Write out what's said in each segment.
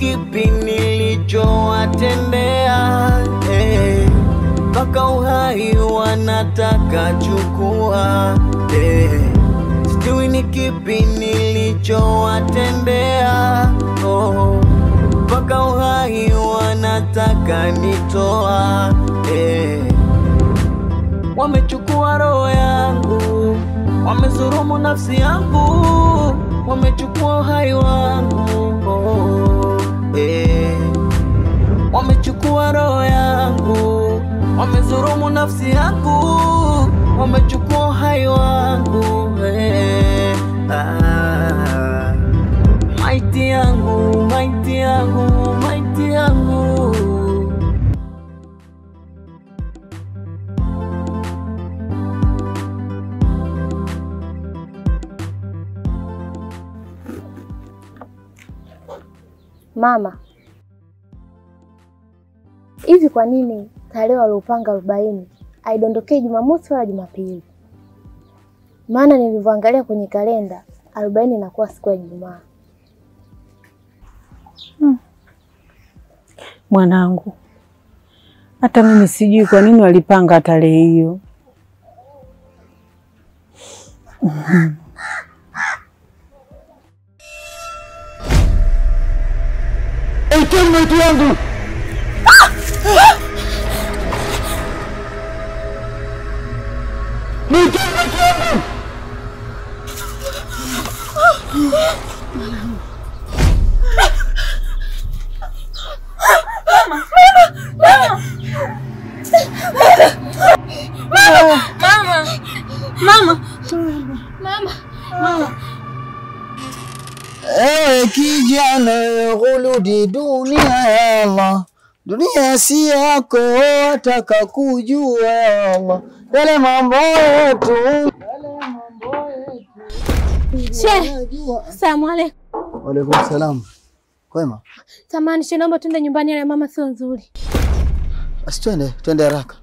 kipi nilichowatendea eh, mpaka uhai wanataka chukua eh, sijui ni kipi nilichowatendea oh, mpaka uhai wanataka nitoa eh, wamechukua roho yangu, wamezurumu nafsi yangu, wamechukua uhai wangu oh, eh. Wamechukua roho yangu, wamezurumu nafsi yangu, wamechukua uhai wangu eh. ah. Maiti yangu, maiti yangu, maiti yangu Mama, hivi kwa nini tarehe waliopanga arobaini haidondokei Jumamosi wala Jumapili? Maana nilivyoangalia kwenye kalenda arobaini inakuwa siku ya Ijumaa. Mwanangu, hata mimi sijui kwa nini walipanga tarehe hiyo. Maiti yangu Ewe kijana, rudi dunia ya Allah, dunia si yako, wataka kujua ya Allah yale mambo yetu, yale mambo yetu. Shehe, Unajua- salamu alaikum. Waalaikum salam. Kwema? Samahani shehe, naomba tuende nyumbani, yale mama sio nzuri. Basi twende, twende haraka.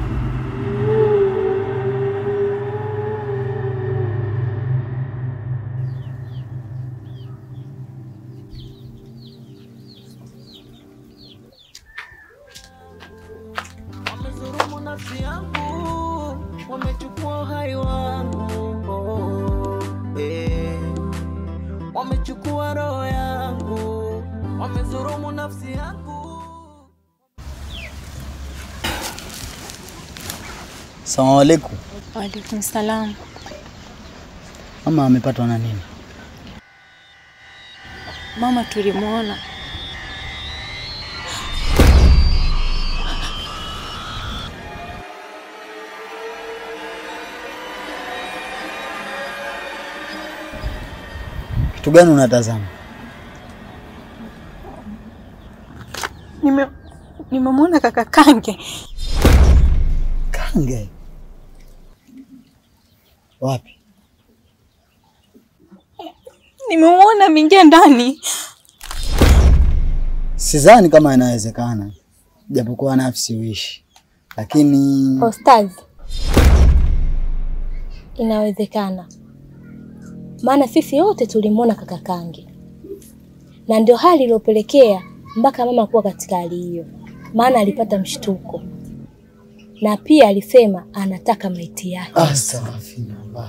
wamezurumu nafsi yangu, wamechukua uhai wangu oh, eh. Wamechukua roho yangu, wamezurumu nafsi yangu. Salamu alaikum. Waalaikum salam. Mama amepatwa na nini? Mama tulimwona Kitu gani unatazama? nime nimemwona kaka Kange Kange. Wapi? nimemwona ameingia ndani. Sidhani kama inawezekana, japokuwa nafsi uishi, lakini Ostazi, inawezekana, maana sisi wote tulimwona kaka Kange, na ndio hali iliyopelekea mpaka mama kuwa katika hali hiyo, maana alipata mshtuko na pia alisema anataka maiti yake. astaghfirullah.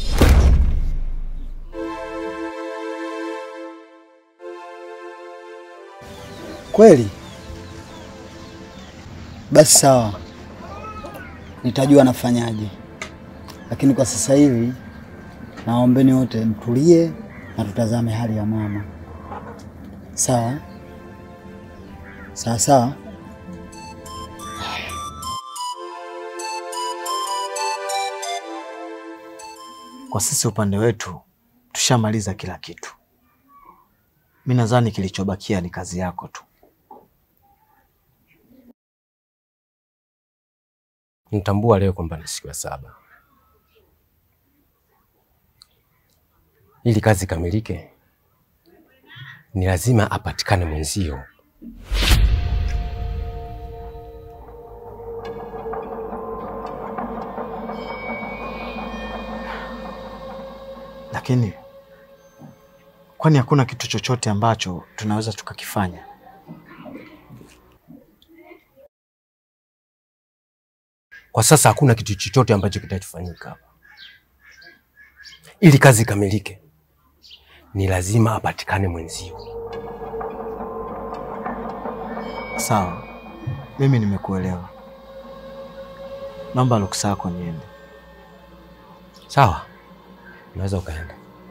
Kweli? Basi sawa, nitajua nafanyaje, lakini kwa sasa hivi naombeni wote mtulie na tutazame hali ya mama. Sawa sawa sawa. Kwa sisi upande wetu tushamaliza kila kitu. Mi nadhani kilichobakia ni kazi yako tu. Nitambua leo kwamba ni siku ya saba. Ili kazi ikamilike, ni lazima apatikane mwenzio. Lakini kwani hakuna kitu chochote ambacho tunaweza tukakifanya? Kwa sasa hakuna kitu chochote ambacho kitachofanyika hapa. Ili kazi ikamilike, ni lazima apatikane mwenzio. Sawa, mimi nimekuelewa. Naomba ruksa yako niende. Sawa, unaweza ukaenda.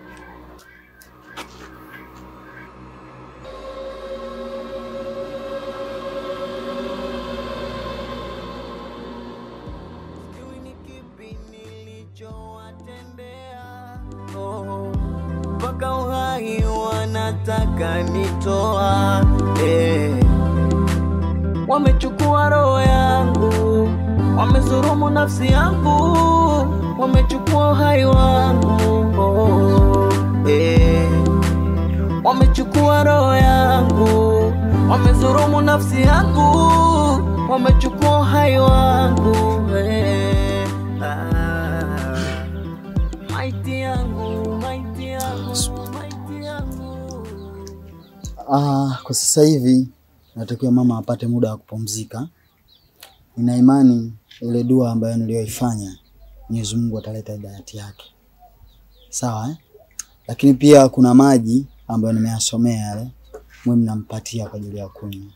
Sijui ni kipi nilichowatendea Oh, mpaka uhai wanataka nitoa eh. Wamechukua roho yangu, wamezurumu nafsi yangu, wamechukua uhai wangu oh, eh. Wamechukua roho yangu, wamezurumu nafsi yangu, wamechukua uhai wangu eh. ah. Maiti yangu, maiti yangu, maiti yangu. Ah, kwa sasa hivi natakiwa mama apate muda wa kupumzika. Nina imani ile dua ambayo niliyoifanya Mwenyezi Mungu ataleta hidayati yake, sawa eh? Lakini pia kuna maji ambayo nimeyasomea yale, mwe mnampatia kwa ajili ya kunywa,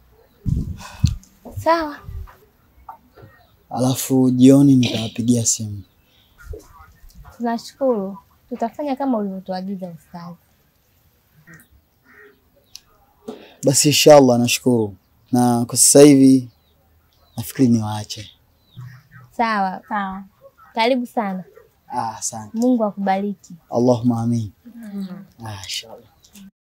Sawa, alafu jioni nitawapigia simu. tunashukuru. Tutafanya kama ulivyotuagiza ustazi. Basi inshallah, nashukuru. Na kwa sasa hivi nafikiri niwaache. Sawa, Sawa. karibu sana. Ah, asante. Mungu akubariki. Allahumma amin. Ah, inshallah.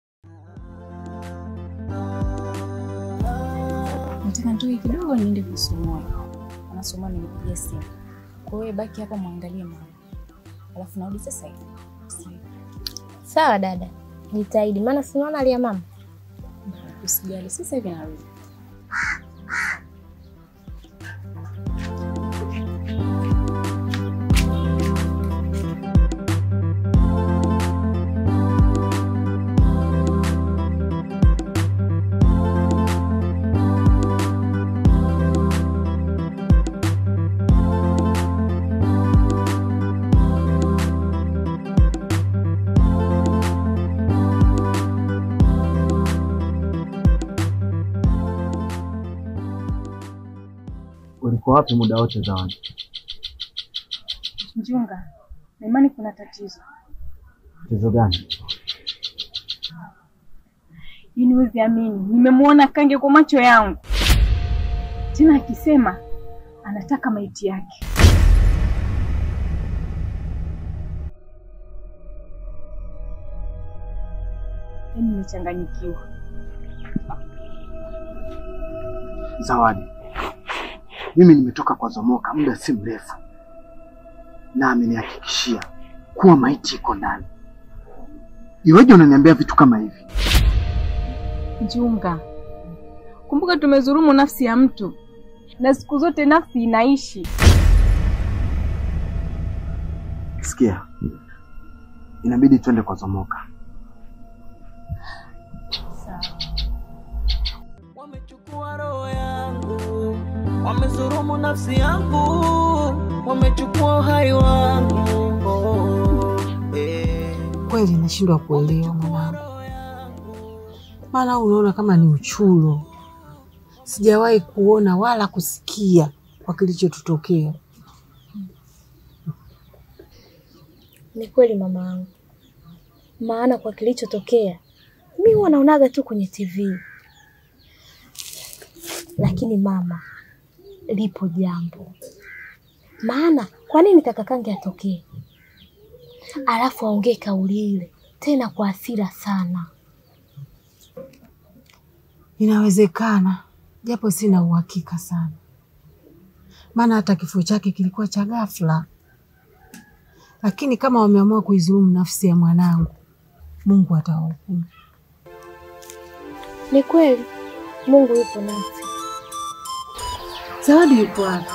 Nataka nitoke kidogo niende kusomoni. Anasoma nilipigia simu. Kwa hiyo baki hapa mwangalie mama. Alafu narudi sasa hivi. Usi- Sawa dada, jitahidi, maana sinaona alia mama. Usijali, sasa hivi narudi. Ulikuwa wapi muda wote Zawadi? Mjunga, na imani kuna tatizo. Tatizo gani? Yaani huwezi amini, nimemwona Kange kwa macho yangu, tena akisema anataka maiti yake. Yaani nimechanganyikiwa. Zawadi, mimi nimetoka kwa Zomoka muda si mrefu, na amenihakikishia kuwa maiti iko ndani. Iweje unaniambia vitu kama hivi? Mjunga, kumbuka tumezurumu nafsi ya mtu, na siku zote nafsi inaishi. Sikia, inabidi twende kwa Zomoka. Wamechukua roho yangu, wamezurumu nafsi yangu, wamechukua uhai wangu oh, eh. Kweli nashindwa kuelewa mwanangu, Roho yangu maana unaona kama ni uchulo. Sijawahi kuona wala kusikia kwa kilichotutokea. Ni kweli mama yangu, maana kwa kilichotokea mi huwa naonaga tu kwenye TV, lakini mama, lipo jambo. Maana kwa nini kaka Kange atokee alafu aongee kauli ile tena kwa hasira sana? Inawezekana, japo sina uhakika sana, maana hata kifo chake kilikuwa cha ghafla. Lakini kama wameamua kuizulumu nafsi ya mwanangu, Mungu atawahukumu. Ni kweli Mungu yupo nasi. Zawadi yupo wapi?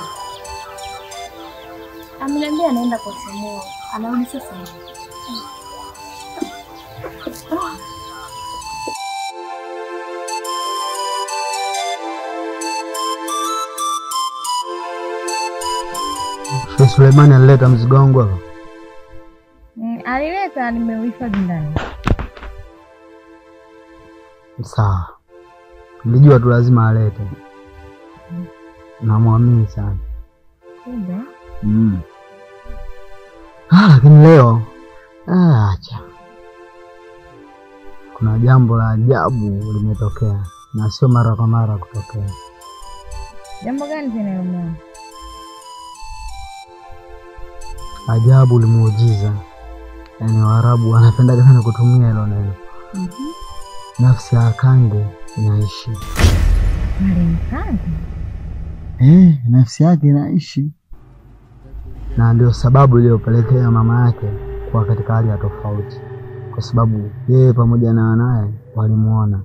Ameniambia anaenda kwa Samuel, anarudi sasa hivi. Sheikh Suleimani alileta mzigo wangu hapa. Mm, alileta nimeuhifadhi ndani. Sawa, nilijua tu lazima alete. Namwamini sana Kumbe mm. Ah, lakini leo ah, acha, kuna jambo la ajabu limetokea na sio mara kwa mara kutokea. jambo gani tena hilo mama? Ajabu limuujiza, yaani Waarabu wanapenda sana kutumia hilo neno. Nafsi ya Kange inaishi Marehemu Kange. eh, nafsi yake inaishi, na ndio sababu iliyopelekea mama yake kuwa katika hali ya tofauti, kwa sababu yeye pamoja na wanaye walimuona.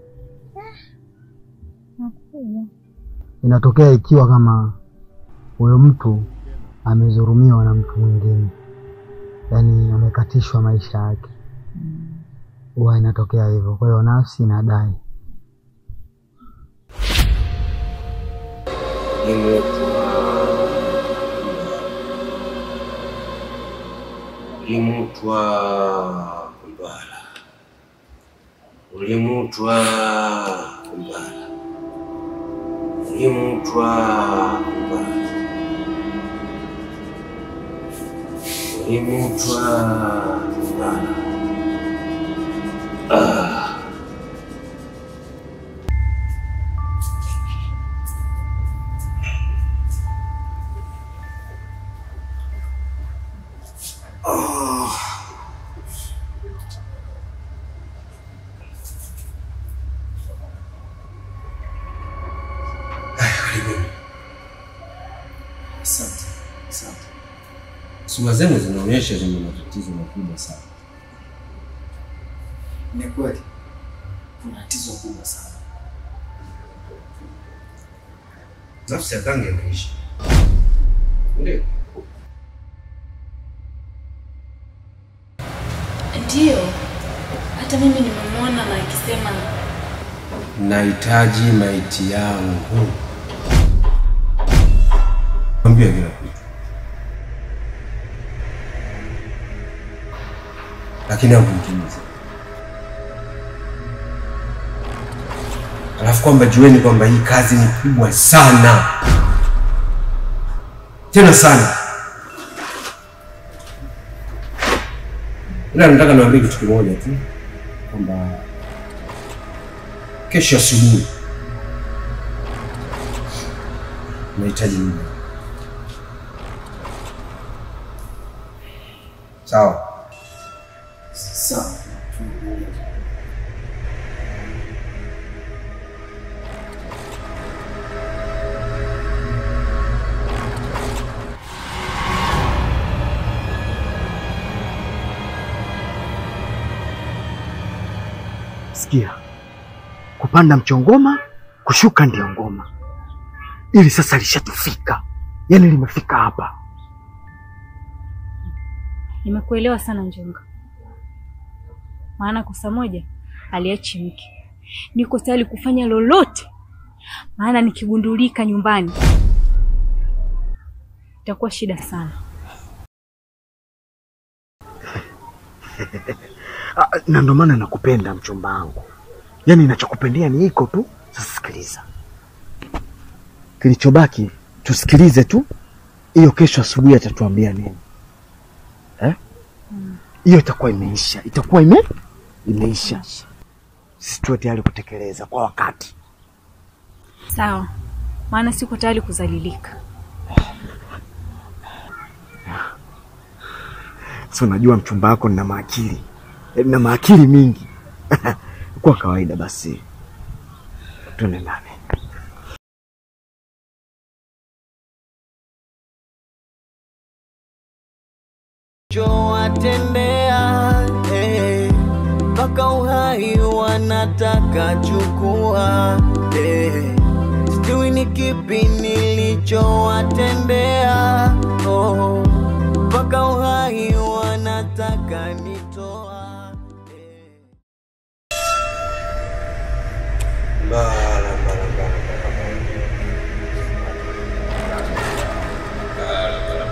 Makubwa. Inatokea ikiwa kama huyo mtu amedhulumiwa na mtu mwingine, yaani amekatishwa maisha yake, huwa inatokea hivyo. Kwa hiyo nafsi inadai Ulimutwa kumbala, ulimutwa kumbala, ulimutwa kumbala, ulimutwa kumbala. Ah. Karibuni. Asante, asante. Sura zenu zinaonyesha zina matatizo makubwa sana. Ni kweli kuna tatizo kubwa sana. Nafsi ya Kange inaishi. Ndio. Ndiyo, hata mimi nimemwona na akisema Nahitaji maiti yangu. Mwambie kila kitu. Lakini hakumtimiza. Alafu kwamba jueni kwamba hii kazi ni kubwa sana, tena sana. Ila nataka niwaambie kitu kimoja tu kwamba kesho asubuhi nahitaji muda. Sawa? Sawa. Sikia, kupanda mchongoma, kushuka ndio ngoma. Ili sasa lishatufika, yaani limefika hapa. Nimekuelewa sana Njunga, maana kosa moja aliachi mke. Niko tayari kufanya lolote, maana nikigundulika nyumbani itakuwa shida sana. Ah, na ndo maana nakupenda mchumba wangu, yaani nachokupendea ni iko tu. Sasa sikiliza, kilichobaki tusikilize tu, hiyo kesho asubuhi atatuambia nini eh? Hiyo itakuwa imeisha, itakuwa ime imeisha. Sisi tuwe tayari kutekeleza kwa wakati. Sawa, maana siko tayari kuzalilika. Si unajua mchumba wako nina maakili Eh, na maakili mingi kwa kawaida. Basi tuende ndani. chowatendea eh, mpaka uhai wanataka chukua eh, sijui ni kipi nilichowatendea oh, mpaka uhai wanataka nitoa Mbala, mbala, mbala, mbala, mbala.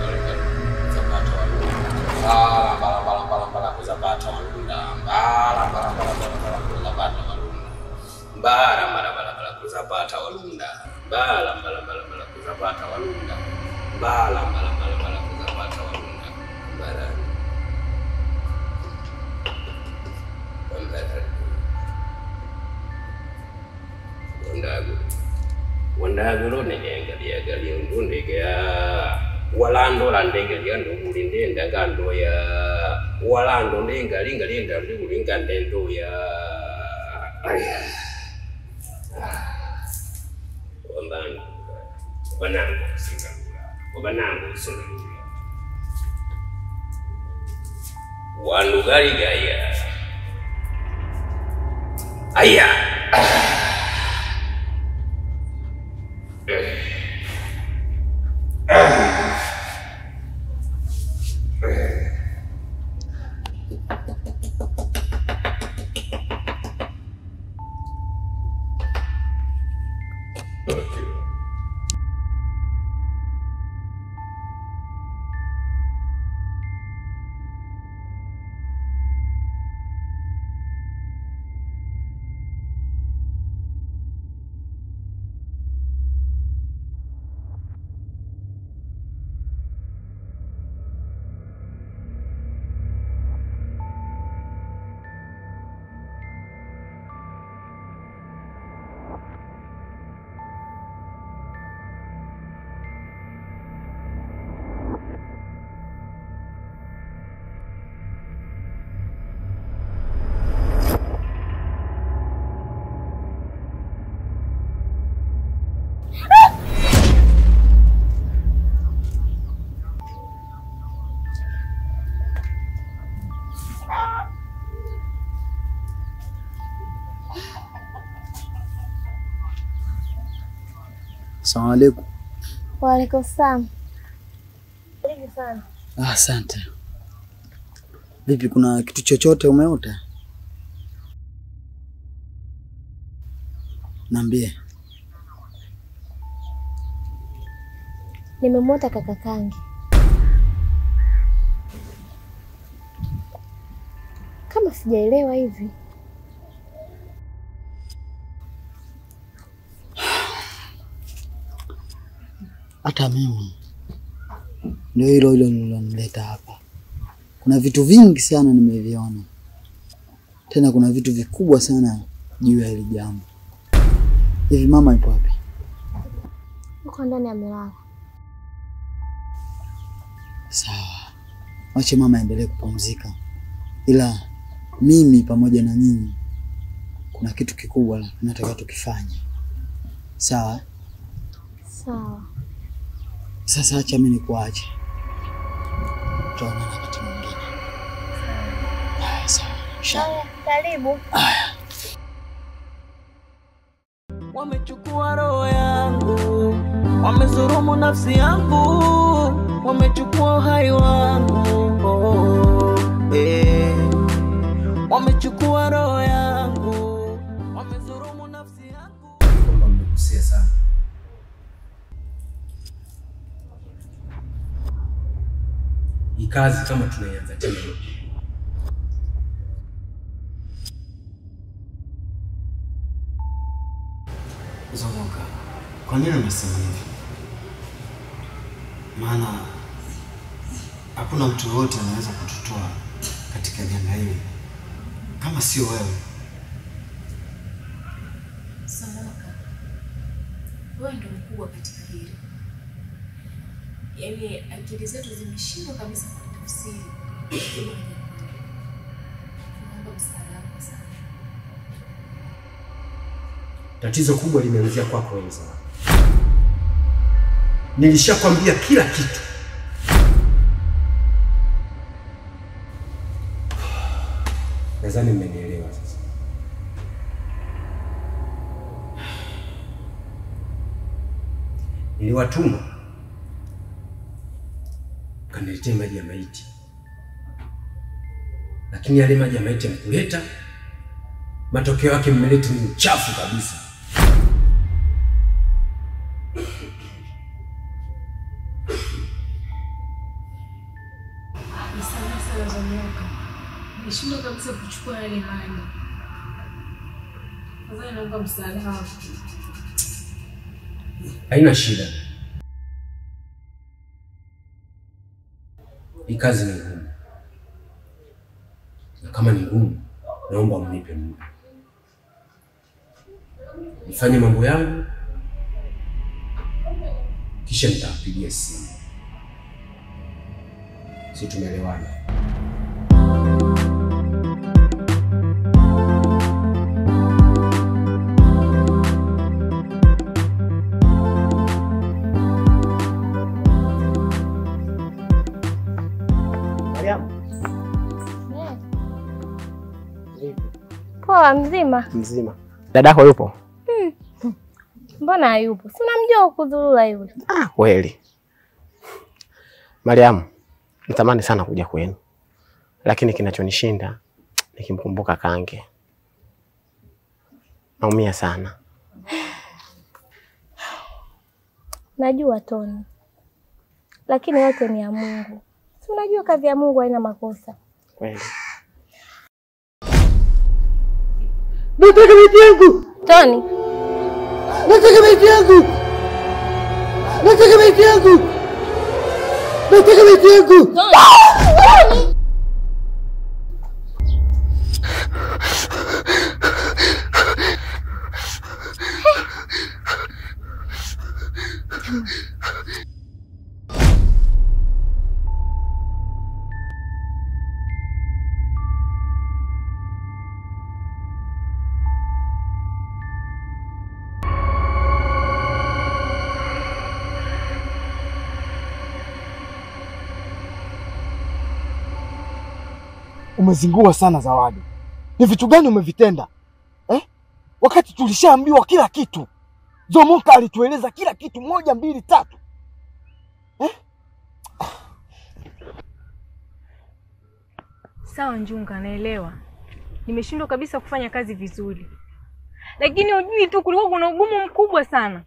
ndagulo nenengalyagalya ndundegya walandola ndengalya nduguli ndendaga ndoya walando ndengalinga lenda ndigulinga ndendoya aya wambangu wanangu kusingalula wabanangu kusingalula wanugaligaya aya Asalamu alaikum. Waalaikum salam. Karibu sana. Ah, Asante. Vipi, kuna kitu chochote umeota? Niambie. Nimemwota kaka Kangi. Kama sijaelewa hivi. Hata mimi ndio hilo hilo lilonileta hapa. Kuna vitu vingi sana nimeviona, tena kuna vitu vikubwa sana juu ya hili jambo. Hivi mama ipo wapi? Uko ndani amelala. Sawa, wache mama aendelee kupumzika, ila mimi pamoja na nyinyi kuna kitu kikubwa nataka tukifanye. Sawa, Sawa. sasa acha mimi nikuache, tutaonana wakati mwingine. Haya, sawa. Haya, karibu. Wamechukua roho yangu, wamezurumu nafsi yangu, wamechukua uhai wangu oh, eh. Wamechukua roho yangu, wamezurumu nafsi yangu. kwamba mmekosea sana. Hii kazi kama tunaianza tena Zomoka, kwa nini umesema hivi? Maana hakuna mtu yoyote anaweza kututoa katika janga hili kama sio wewe. Samoka, wewe ndo mkubwa katika hili. Yaani akili zetu zimeshindwa kabisa kutafsiri. Naomba msaada wako sana. Tatizo kubwa limeanzia kwako wewe Zawadi. Nilishakwambia kila kitu. Nadhani mmenielewa sasa. Niliwatuma kaniletee maji ya maiti, lakini yale maji ya maiti mkuleta, matokeo yake mmeleta ni uchafu kabisa. Nisamehe sana Zomoka, nilishindwa kabisa kuchukua yale maji. Sasa naomba msaada wako. Haina shida. Hii kazi ni ngumu, na kama ni ngumu, naomba mnipe muda nifanye mambo yangu, kisha nitawapigia simu. Si tumeelewana? Mariamu, Poa, mzima? mzima. Dadako yupo? Hmm. Mbona hayupo? Si unamjua kudhurura yule. Kweli. Mariamu, natamani sana kuja kwenu, lakini kinachonishinda nikimkumbuka Kange. Naumia sana. Najua Toni, lakini yote ni ya Mungu. Si unajua kazi ya Mungu haina makosa. Kweli. Nataka maiti yangu! Toni, Nataka maiti yangu! Nataka maiti yangu! Nataka maiti yangu! Umezingua sana Zawadi. Ni vitu gani umevitenda eh? Wakati tulishaambiwa kila kitu. Zomoka alitueleza kila kitu, moja mbili tatu. Sawa Njunga, naelewa nimeshindwa kabisa kufanya kazi vizuri, lakini ujui tu kulikuwa kuna ugumu mkubwa sana.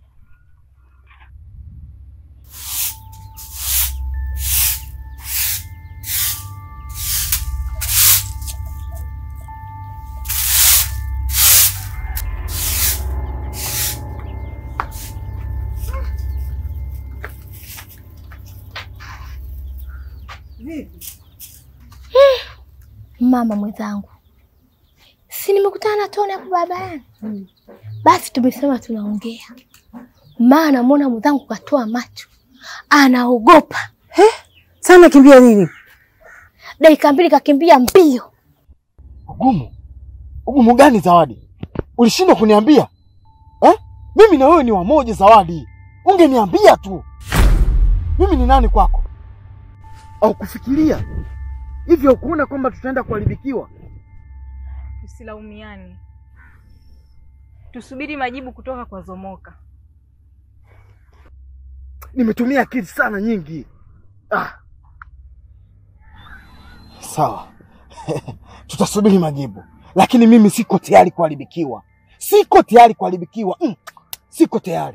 mama mwenzangu, si nimekutana na Toni hapo barabarani? Basi tumesema tunaongea, maana namwona mwenzangu katoa macho, anaogopa Sana kimbia nini? dakika mbili kakimbia mbio. Ugumu? Ugumu gani Zawadi? Ulishindwa kuniambia eh? Mimi na wewe ni wamoja Zawadi, ungeniambia tu. Mimi ni nani kwako? Au kufikiria hivyo, kuona kwamba tutaenda kuharibikiwa? Tusilaumiane, tusubiri majibu kutoka kwa Zomoka. Nimetumia akili sana nyingi. Ah. Sawa, tutasubiri majibu, lakini mimi siko tayari kuharibikiwa, siko tayari kuharibikiwa. Mm. Siko tayari.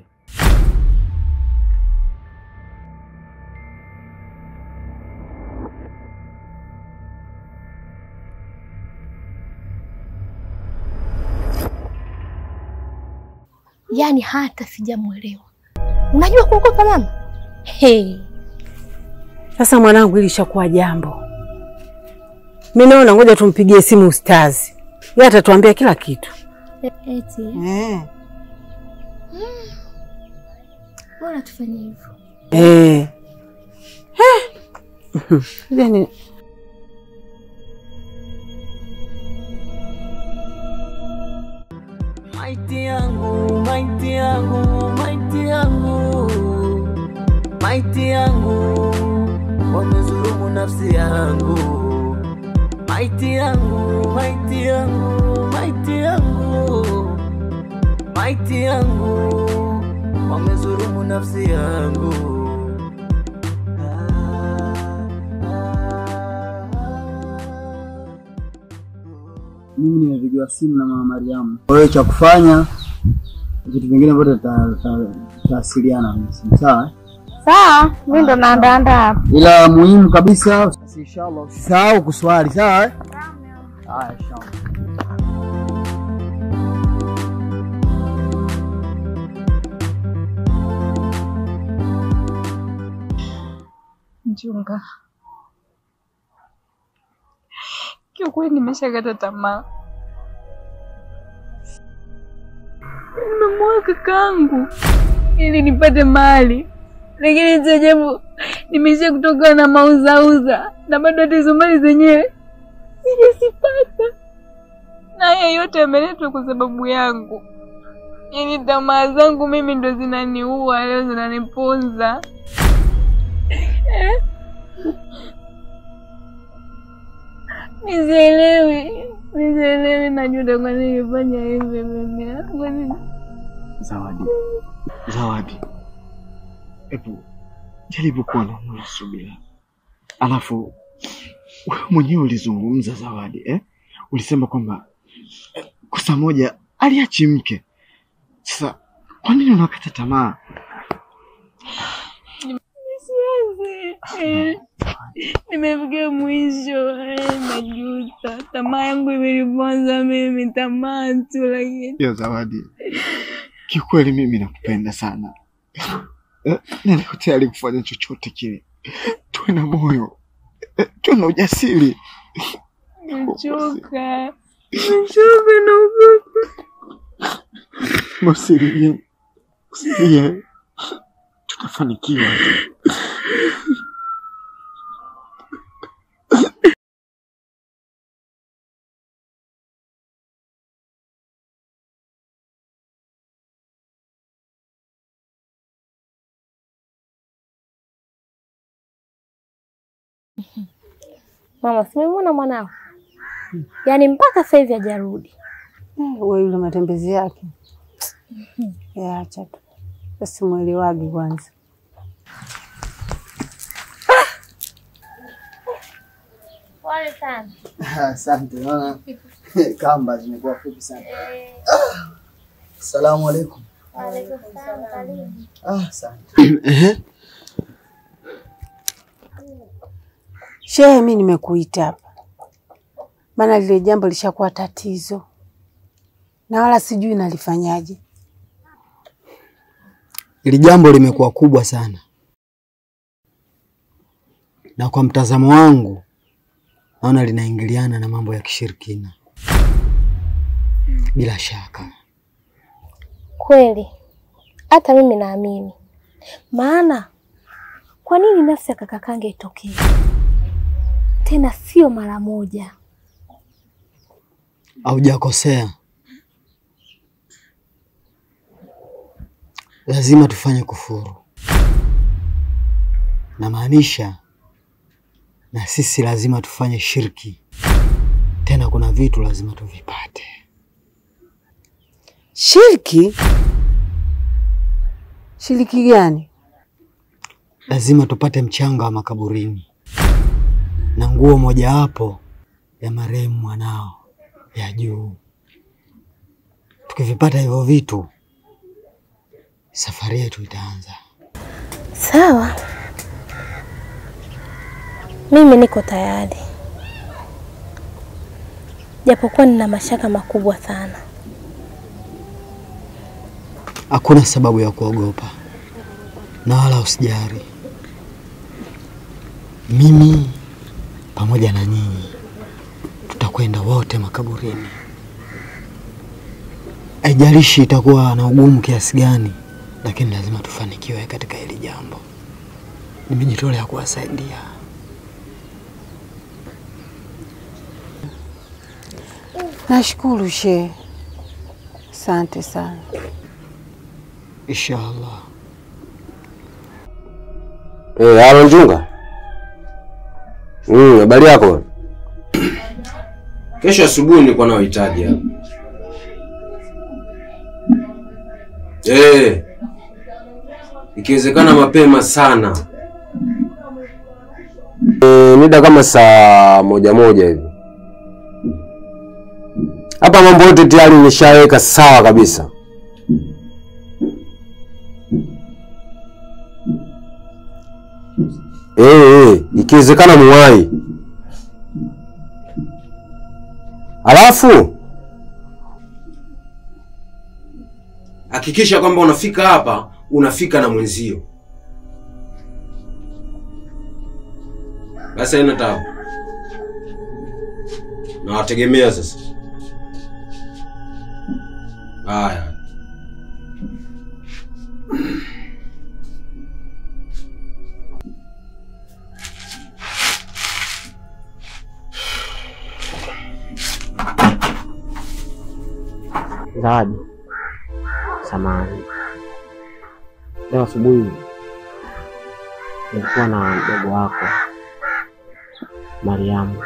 Yaani hata sijamwelewa. Unajua kuogopa mama? Hey. Sasa mwanangu, hili lishakuwa jambo. Mimi naona ngoja tumpigie simu ustazi, yeye atatuambia kila kitu. Eti. Eh. Bora tufanye hivyo. Eh. Eh. Yaani Maiti yangu, maiti yangu, maiti yangu, maiti yangu, wamezulumu nafsi yangu. Maiti yangu, maiti yangu, maiti yangu, maiti yangu, wamezulumu nafsi yangu. Mimi nimepigiwa simu na mama Mariamu. Kwa hiyo cha kufanya vitu vingine vyote tuta- tuta- tutawasiliana kwenye simu, sawa? Sawa, mimi ndo naandaandaa hapa. Ila muhimu kabisa inshallah usisahau kuswali, sawa? eh? Haya, inshallah. Mchunga, kiukweli nimeshakata tamaa. Nimemuoa kakaangu ili nipate mali, lakini cha ajabu nimesha kutoka na mauzauza na bado hata hizo mali zenyewe sijazipata, na haya yote yameletwa kwa sababu yangu. Yaani tamaa zangu mimi ndo zinaniua leo, zinaniponza eh? Nisielewi, nisielewi, najuta kwa nini nilifanya hivi mimi. Kwa nini? Zawadi, Zawadi, hebu jaribu kuwa na moyo wa subira. Alafu wewe mwenyewe ulizungumza Zawadi, eh? Ulisema kwamba eh, kosa moja aliachi mke. Sasa kwa nini unakata tamaa? Siwezi. Eh, Nimefikia mwisho, eh, najuta. Tamaa yangu imeniponza mimi, tamaa tu, lakini Ya Zawadi, kiukweli mimi nakupenda sana Eh, na niko tayari kufanya chochote kile. Tuwe na moyo, eh, tuwe na ujasiri. nimechoka, nimechoka, naogopa. Usilie, usilie, tutafanikiwa. Mama, simemwona mwanao, yaani mpaka sasa hivi hajarudi. Wewe yule matembezi yake yaacha tu, asimwelewagi kwanza. Pole sana. Asante, naona kamba zimekuwa fupi sana. Asalamu alaikum. Ah, asante. Ehe, Shehe, mi nimekuita hapa maana lile jambo lishakuwa tatizo na wala sijui nalifanyaje. Hili jambo limekuwa kubwa sana, na kwa mtazamo wangu naona linaingiliana na mambo ya kishirikina. Bila shaka Kweli hata mimi naamini, maana kwa nini nafsi ya kaka Kange itokee tena, sio mara moja? haujakosea. Lazima tufanye kufuru, namaanisha na sisi lazima tufanye shirki. Tena kuna vitu lazima tuvipate. Shirki? Shiriki gani? Lazima tupate mchanga wa makaburini na nguo mojawapo ya marehemu mwanao ya juu. Tukivipata hivyo vitu, safari yetu itaanza. Sawa, mimi niko tayari, japokuwa nina mashaka makubwa sana. Hakuna sababu ya kuogopa na wala usijari. Mimi pamoja na nyinyi tutakwenda wote makaburini. Haijalishi itakuwa na ugumu kiasi gani, lakini lazima tufanikiwe katika hili jambo. Nimejitolea kuwasaidia. Nashukuru shehe, asante sana. Inshallah. Eh, halo Njunga. Mm, habari yako? Kesho asubuhi nilikuwa na uhitaji hapa. Eh. Ikiwezekana mapema sana. Eh, mida kama saa moja moja hivi. Hapa mambo yote tayari nimeshaweka sawa kabisa. Eh, eh, ikiwezekana muwai. Alafu hakikisha kwamba unafika hapa, unafika na mwenzio. Basi haina tabu. Nawategemea sasa. Haya. Zawadi, samahani, leo asubuhi nilikuwa na mdogo wako Mariamu,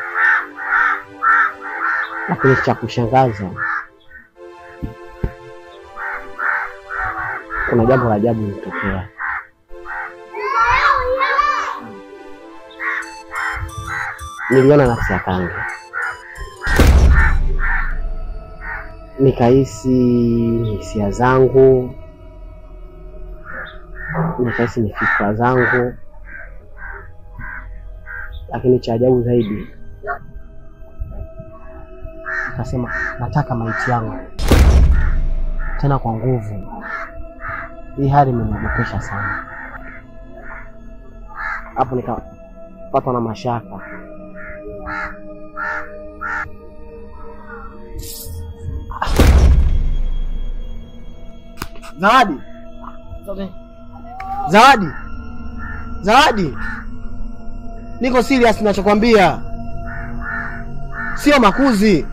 lakini cha kushangaza, kuna jambo la ajabu lilitokea. Niliona nafsi ya Kange, nikahisi ni hisia zangu, nikahisi ni fikra zangu, lakini cha ajabu zaidi nikasema nataka maiti yangu tena kwa nguvu. Hii hali imeniogopesha sana. Hapo nikapatwa na mashaka. Zawadi, Zawadi, Zawadi, niko serious ninachokwambia, sio makuzi.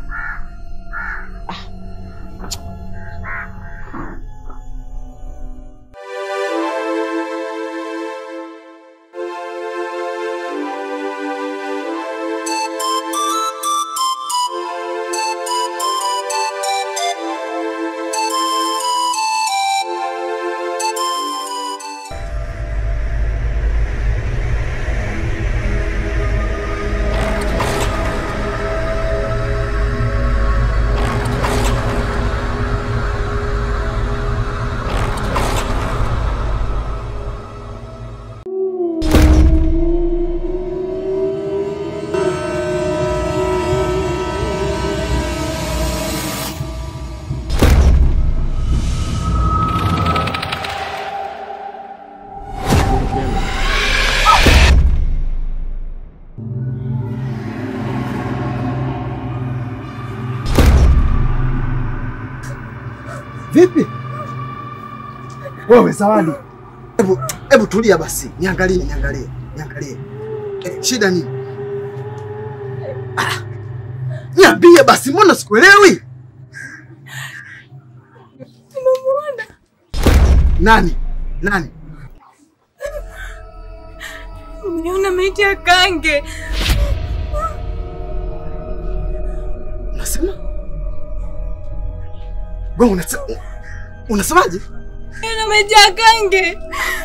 Vipi wewe Zawadi? Hebu hebu tulia basi, niangalie niangalie niangalie. Eh, shida nini? Ah, niambie basi, mbona sikuelewi? Nimemuona. Nani nani? Nimeona maiti ya Kange. Unasema wewe unasema unasemaje? Nimeona maiti ya Kange.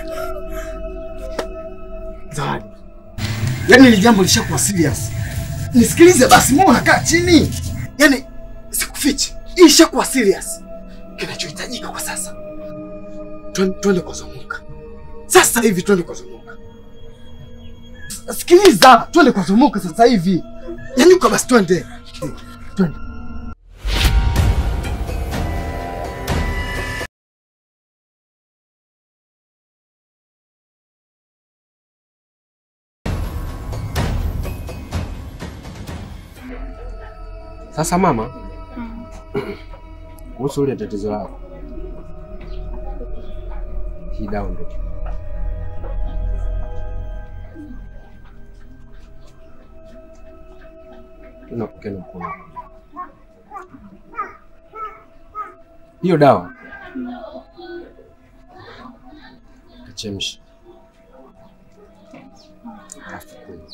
Zawadi, yaani hili jambo lishakuwa serious. Nisikilize basi, mbona unakaa chini? Yaani sikufichi, hii ishakuwa serious. Kinachohitajika kwa sasa, Twen- twende kwa Zomuka sasa hivi, twende kwa Zomuka. Sikiliza, twende kwa Zomuka sasa hivi. Nyanyuka basi, twende twende. Sasa mama, kuhusu ile tatizo lako, hii dawa ndio unapokea na mkono wako. hiyo dawa kachemsha, alafu kunywa.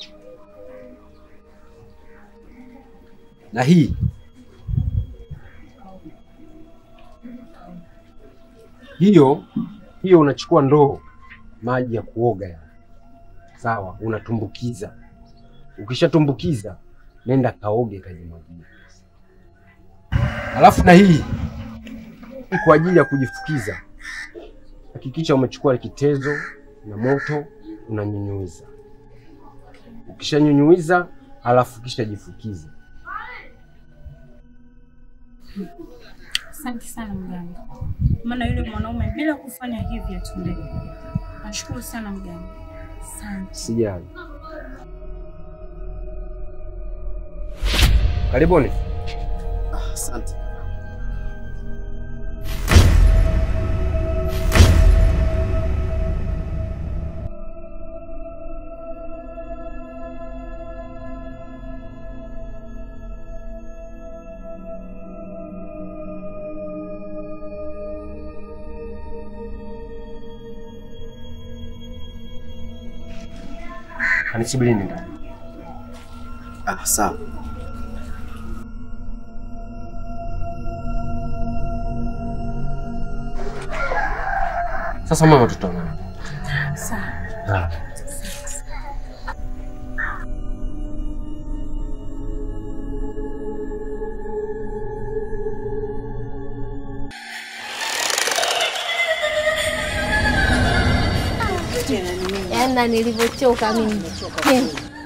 na hii hiyo hiyo, unachukua ndoo maji ya kuoga ya sawa, unatumbukiza. Ukishatumbukiza nenda kaoge kajimwagia. Alafu na hii hii kwa ajili ya kujifukiza, hakikisha umechukua kitezo na moto, unanyunyuiza. Ukishanyunyuiza alafu kisha jifukiza. Asante sana mganga, maana yule mwanaume bila kufanya hivi atundeke. Nashukuru sana mganga, asante. Sijali. Karibuni. Asante. Kanisubirini ndani. Ah, sawa. Sasa mama, tutaonana. Sawa. Yaani na nilivyochoka mimi. Eh.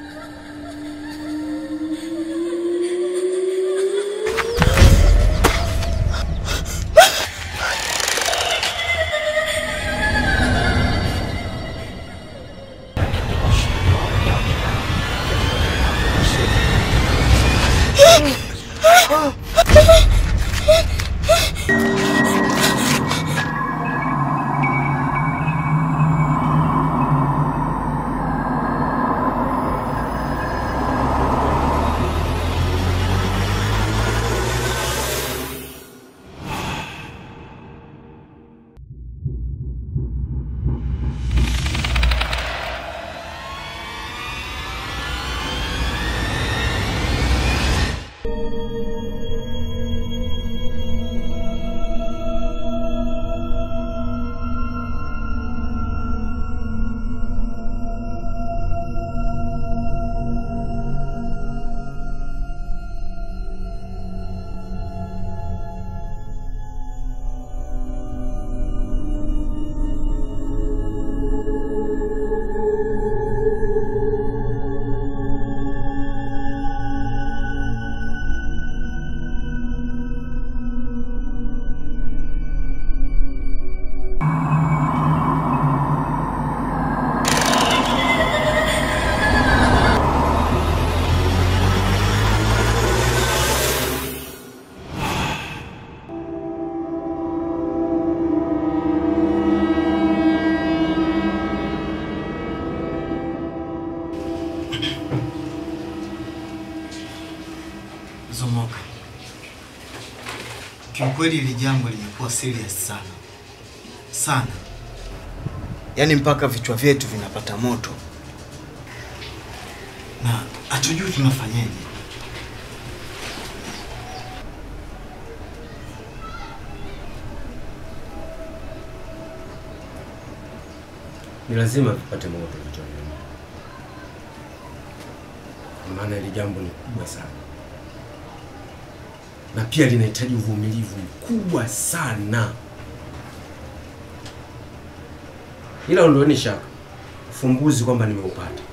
Zomoka, kiukweli hili jambo limekuwa serious sana sana, yaani mpaka vichwa vyetu vinapata moto na hatujui tunafanyaje. Ni lazima vipate moto vichwa vyenu, maana hili jambo ni kubwa sana, na pia linahitaji uvumilivu mkubwa sana. Ila ondoeni shaka, ufumbuzi kwamba nimeupata.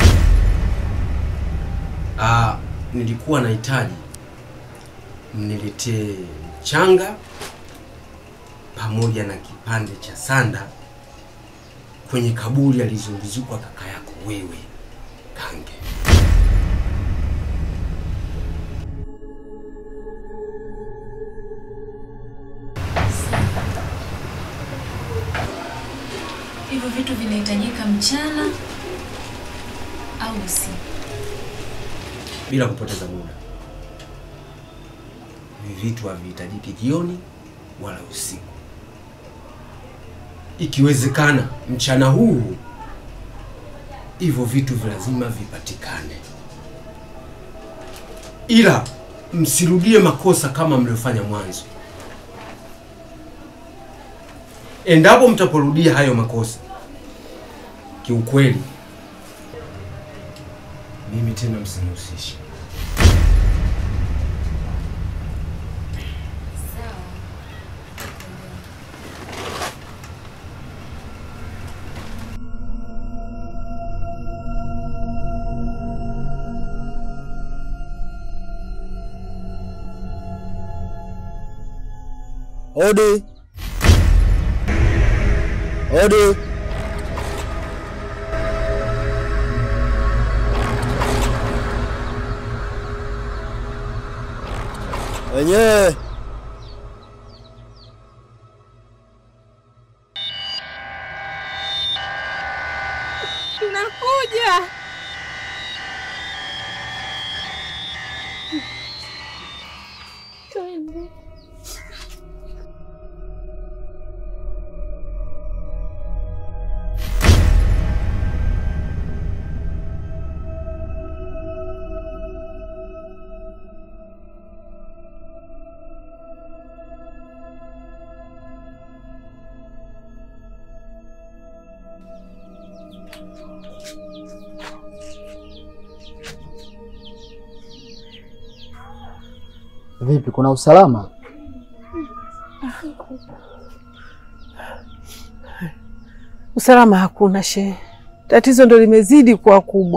Ah, nilikuwa nahitaji mniletee mchanga pamoja na kipande cha sanda kwenye kaburi alizozikwa kaka yako wewe Kange. Hivyo vitu vinahitajika mchana au usiku? Bila kupoteza muda, hivi vitu havihitajiki jioni wala usiku. Ikiwezekana mchana huu, hivyo vitu lazima vipatikane, ila msirudie makosa kama mliofanya mwanzo. Endapo mtaporudia hayo makosa, kiukweli mimi tena msinihusishe. Odi. Odi. Wenyewe. Nakuja. Twende. Vipi, kuna usalama? Usalama hakuna shehe, tatizo ndo limezidi kuwa kubwa.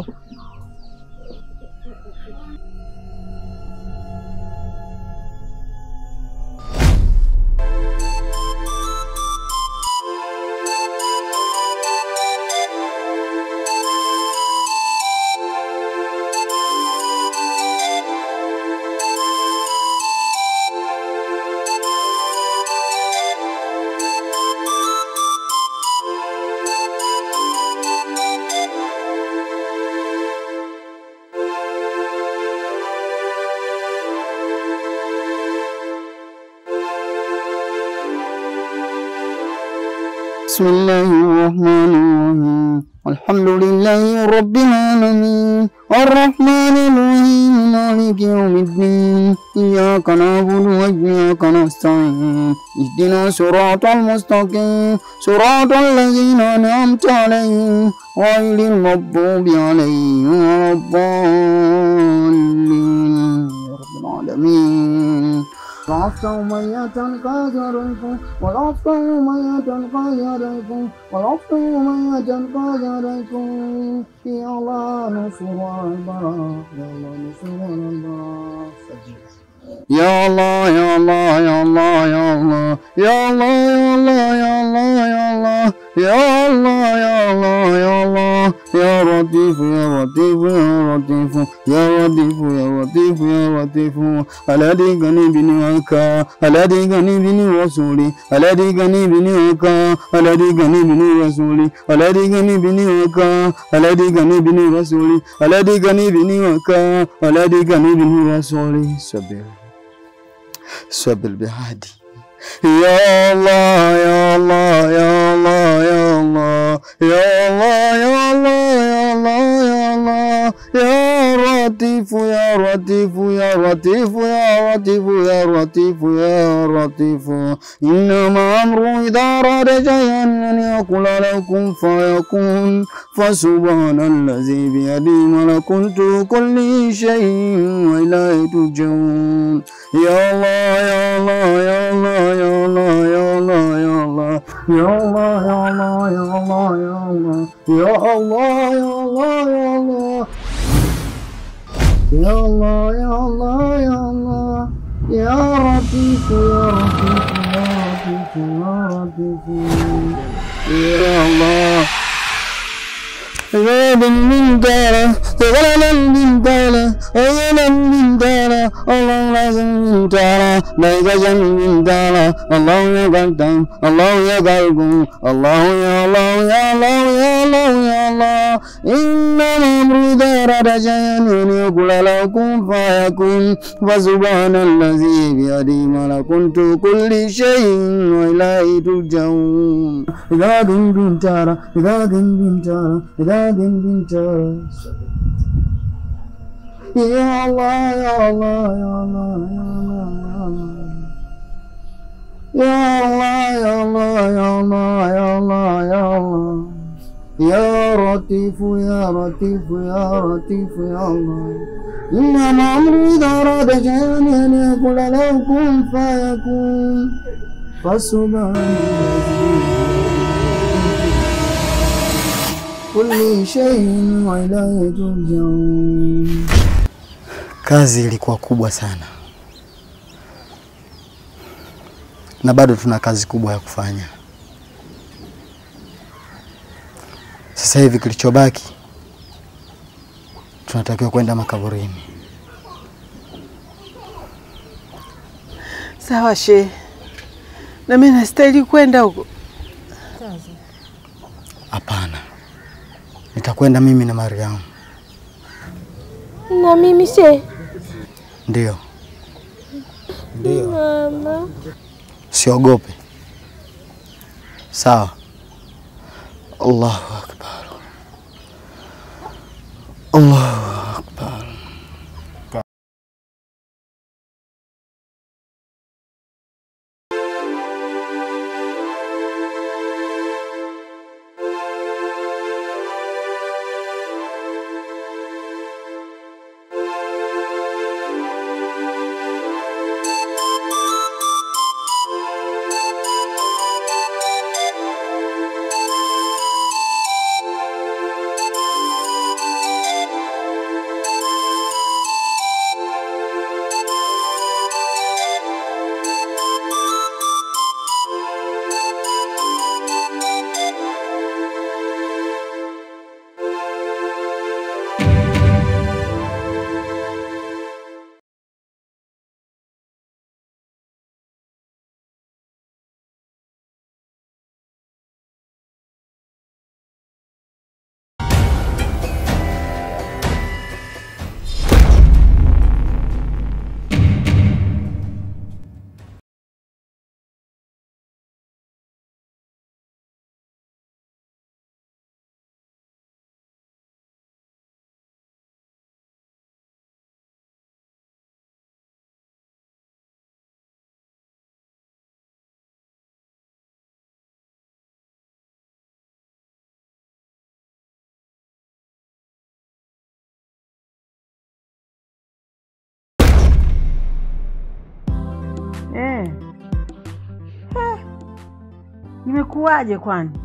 بسم الله الرحمن الرحيم الحمد لله رب العالمين الرحمن الرحيم مالك يوم الدين إياك نعبد وإياك نستعين اهدنا صراط المستقيم صراط الذين أنعمت عليهم غير المغضوب عليهم ولا الضالين يا رب العالمين وعفت أمية قادركم وعفت أمية قادركم وعفت أمية قادركم يا الله نصر البراء يا الله نصر البراء يا الله يا الله يا الله يا الله يا الله يا الله يا الله يا الله يا الله يا الله يا لطيف يا لطيف يا لطيف يا لطيف يا لطيف يا لطيف الذي غني بنعمك الذي غني بني رسولي الذي غني بنعمك الذي غني بني رسولي الذي غني بنعمك الذي غني بني رسولي الذي غني بنعمك الذي غني بني رسولي صبر صبر بهادي يا الله يا الله يا الله يا الله يا الله يا الله يا الله يا الله يا لطيف يا لطيف يا لطيف يا لطيف يا لطيف يا لطيف إنما أمره إذا أراد شيئا أن يقول لكم فيكون فسبحان الذي بيده ملكوت كل شيء وإليه ترجعون يا الله يا الله يا الله يا الله يا الله يا الله يا الله يا الله يا الله يا الله يا الله يا الله يا الله يا الله يا الله يا لطيف يا لطيف يا لطيف يا لطيف يا الله غاب من داره غلا من داره غلا من داره الله لازم من داره لا يجن من داره الله يا قدام الله يا قلبه الله يا الله يا الله يا الله يا الله إنما أمر دار شيئا أن يقول لكم فيكون فسبحان الذي بيده ملكوت كل شيء وإليه ترجعون إذا كنتم ترى إذا كنتم ترى إذا كنتم ترى يا الله يا الله يا الله يا الله يا الله يا الله يا الله يا الله يا لطيف يا لطيف يا لطيف يا الله إنما أمري إذا أراد شيئا أن يقول له كن فيكون فسبحان كل شيء وإليه ترجعون Kazi ilikuwa kubwa sana, na bado tuna kazi kubwa ya kufanya. Sasa hivi kilichobaki, tunatakiwa kwenda makaburini. Sawa shehe, na mimi nastahili kwenda huko. Hapana, nitakwenda mimi na Mariamu. Na mimi she Ndio, ndio, mama. siogope. Sawa. Allahu akbar, Allahu akbar. Imekuwaje kwani?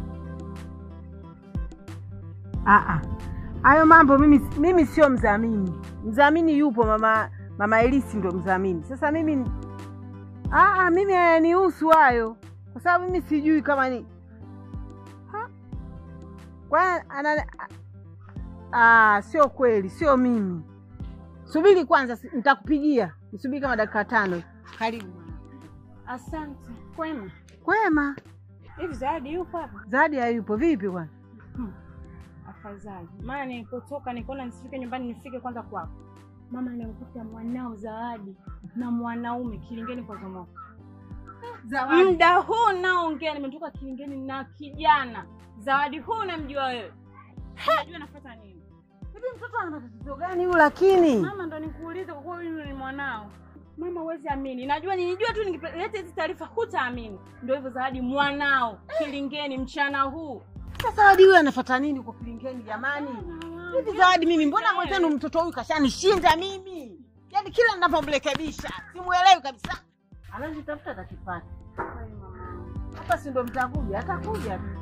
Ah, ah. Hayo mambo mimi mimi sio mdhamini. Mdhamini yupo mama mama Elisi ndo mdhamini. Sasa mimi ah, ah, mimi hayanihusu hayo kwa sababu mimi sijui kama ni Ha? kwa ana ah, sio kweli, sio mimi. Subiri kwanza, si- nitakupigia. Nisubiri kama dakika tano. Karibu. Asante. Kwema. Kwema. Hivi Zawadi yupo hapa? Zawadi hayupo. Vipi bwana? Afadhali. Maana nilipotoka nikaona nisifike nyumbani nifike kwanza kwako. Mama nimekuta mwanao Zawadi na mwanaume Kilingeni kwa Zomoka. Zawadi. Muda huu naongea nimetoka Kilingeni na kijana. Zawadi huu unamjua wewe? Unajua nafuata nini? Hivi mtoto ana matatizo gani huyu lakini? Mama ndo nikuulize kwa kuwa huyu ni mwanao. Mama huwezi amini. Najua nilijua tu nikileta hizi taarifa hutaamini. Ndio hivyo Zawadi mwanao Kilingeni mchana huu. Sasa Zawadi huyu anafuata nini huko Kilingeni jamani? Hivi Zawadi mimi mbona mwenzenu mtoto huyu kashanishinda mimi? Yaani kila ninavyomrekebisha simuelewi kabisa. Anajitafuta atakipata. Hapa si ndo mtakuja, atakuja tu.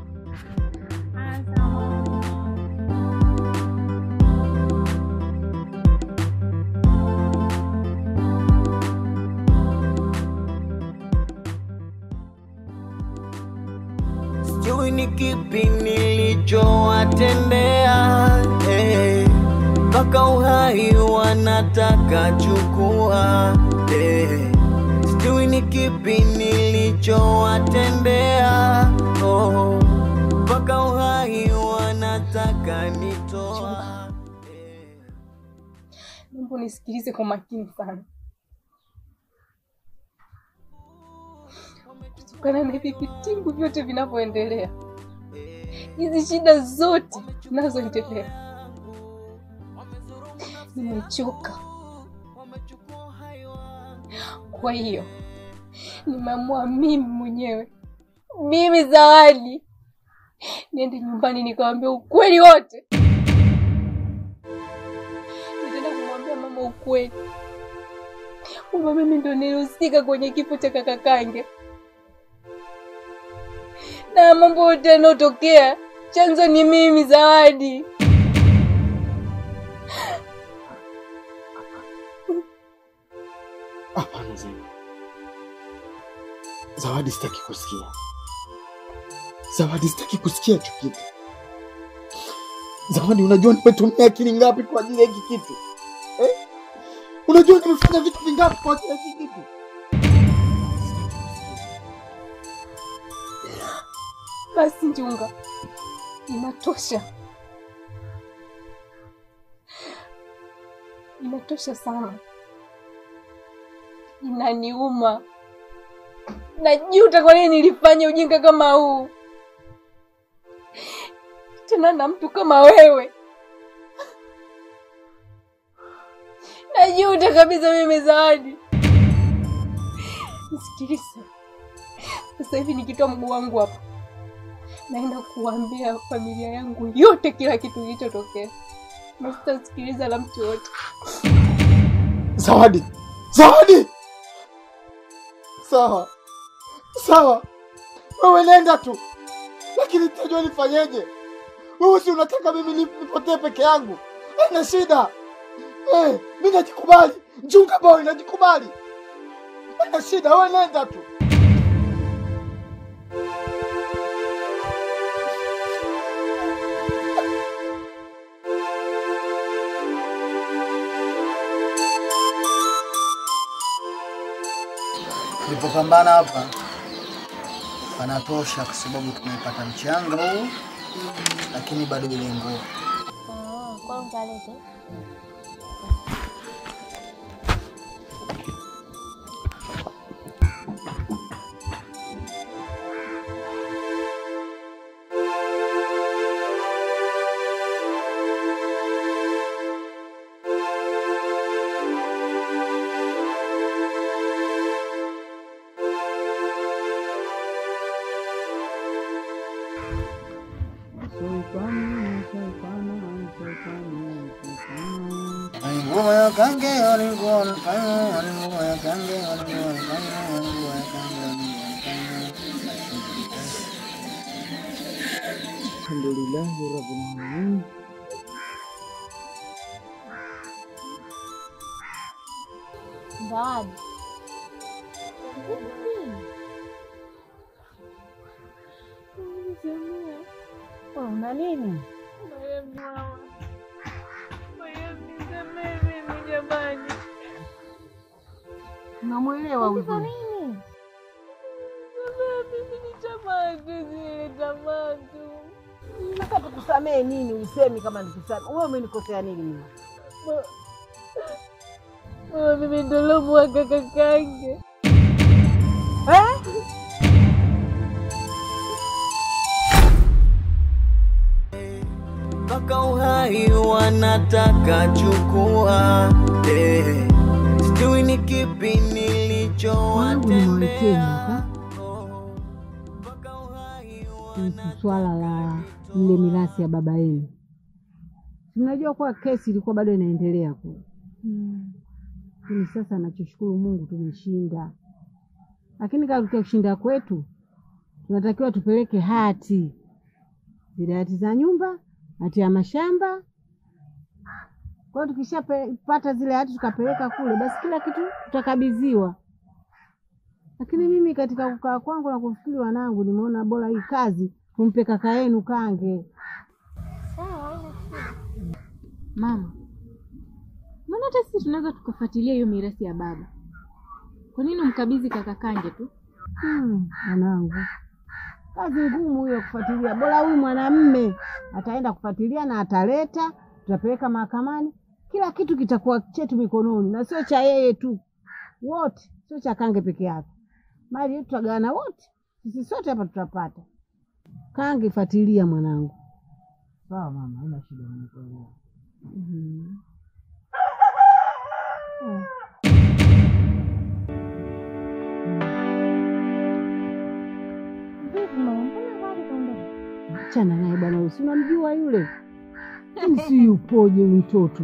sijui ni kipi nilichowatendea eh, mpaka uhai wanataka chukua eh, sijui ni kipi nilichowatendea oh, mpaka uhai wanataka nitoa Naomba unisikilize kwa makini sana. Kutokana na hivi vitingu vyote vinavyoendelea, hizi shida zote zinazoendelea, nimechoka. Kwa hiyo nimeamua mimi mwenyewe, mimi Zawadi, niende nyumbani nikawambia ukweli wote. nitaenda kumwambia mama ukweli kwamba mimi ndo nilihusika kwenye kifo cha kaka Kange na mambo yote yanayotokea, chanzo ni mimi Zawadi. Hapana Zena. Zawadi, sitaki kusikia. Zawadi, sitaki kusikia hicho kitu. Zawadi, unajua nimetumia akili ngapi kwa ajili ya hiki kitu eh? Unajua nimefanya vitu vingapi kwa ajili ya hiki kitu? Basi Njunga, inatosha, inatosha sana, inaniuma. Najuta kwa nini nilifanya ujinga kama huu, tena na mtu kama wewe. Najuta kabisa mimi Zawadi. Nisikilize sasa hivi, nikitoa mguu wangu hapa naenda kuambia familia yangu yote kila kitu kilichotokea, na sitasikiliza la mtu yote. Zawadi, Zawadi, sawa sawa, wewe nenda tu, lakini nitajua nifanyeje. Wewe si unataka mimi ni- nipotee peke yangu? Haina shida eh, mi najikubali. Njunga boy, najikubali, haina shida. Wewe nenda tu. Tulipopambana hapa panatosha, kwa sababu tumepata mchanga huu, lakini bado ile nguo Kwa mtalete Ngoma ya kange walikuwa wanafanya, walikuwa ya kange walikuwa wanafanya, walikuwa ya kange walikuwa wanafanya. Alhamdulillahi rabbil alamin. Zawadi. Una nini? Unamwelewa huyu? Sasa tukusamee nini? Usemi kama nikusamee. Wewe umenikosea nini mimi? Mama, mimi ndo lomwaga kakange. Eh? mpaka uhai wanataka chukua eh, sijui ni kipi nilichowatendea kuhusu swala la ile mirathi ya baba yenu. Mnajua kuwa kesi ilikuwa bado inaendelea kule, lakini sasa nachoshukuru Mungu tumeshinda. Lakini katika kushinda kwetu tunatakiwa tupeleke hati, zile hati za nyumba, hati ya mashamba. Kwa hiyo tukishapata zile hati tukapeleka kule, basi kila kitu tutakabidhiwa. Lakini mimi katika kukaa kwangu na kufikiri wanangu, nimeona bora hii kazi tumpe kaka yenu Kange. Mama, mbona hata sisi tunaweza tukafuatilia hiyo mirathi ya baba? Kwa nini umkabidhi kaka Kange tu? Hmm, mwanangu, kazi ngumu hiyo kufuatilia. Bora huyu mwanamme ataenda kufuatilia na ataleta, tutapeleka mahakamani, kila kitu kitakuwa chetu mikononi, na sio cha yeye tu, wote, sio cha Kange peke yake. Mali yetu tutagawana wote, sisi sote hapa tutapata. Kange, fuatilia mwanangu. Sawa mama, haina shida, nimekuelewa. Mhm. Achana naye bwana, wewe si unamjua yule? Yaani si yupoje huyu mtoto?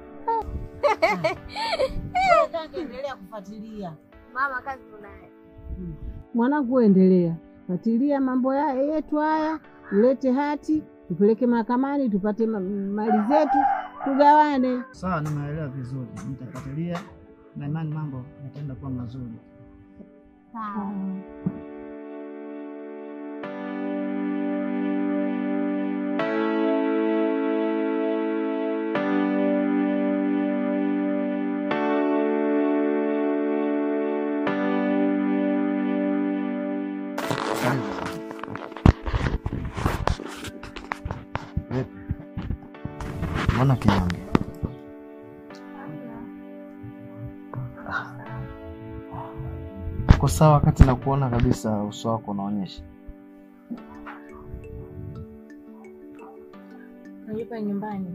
Endelea kufuatilia Mama, kazi tunayo. mwanangu, wewe endelea fuatilia mambo ya yetu haya, ulete hati tupeleke mahakamani, tupate ma- mali zetu, tugawane. Sawa, nimeelewa vizuri, nitafuatilia na imani mambo yataenda kuwa mazuri. Vipi? Mbona kinyonge? Uko sawa wakati na kuona kabisa uso wako unaonyesha. Unajua nyumbani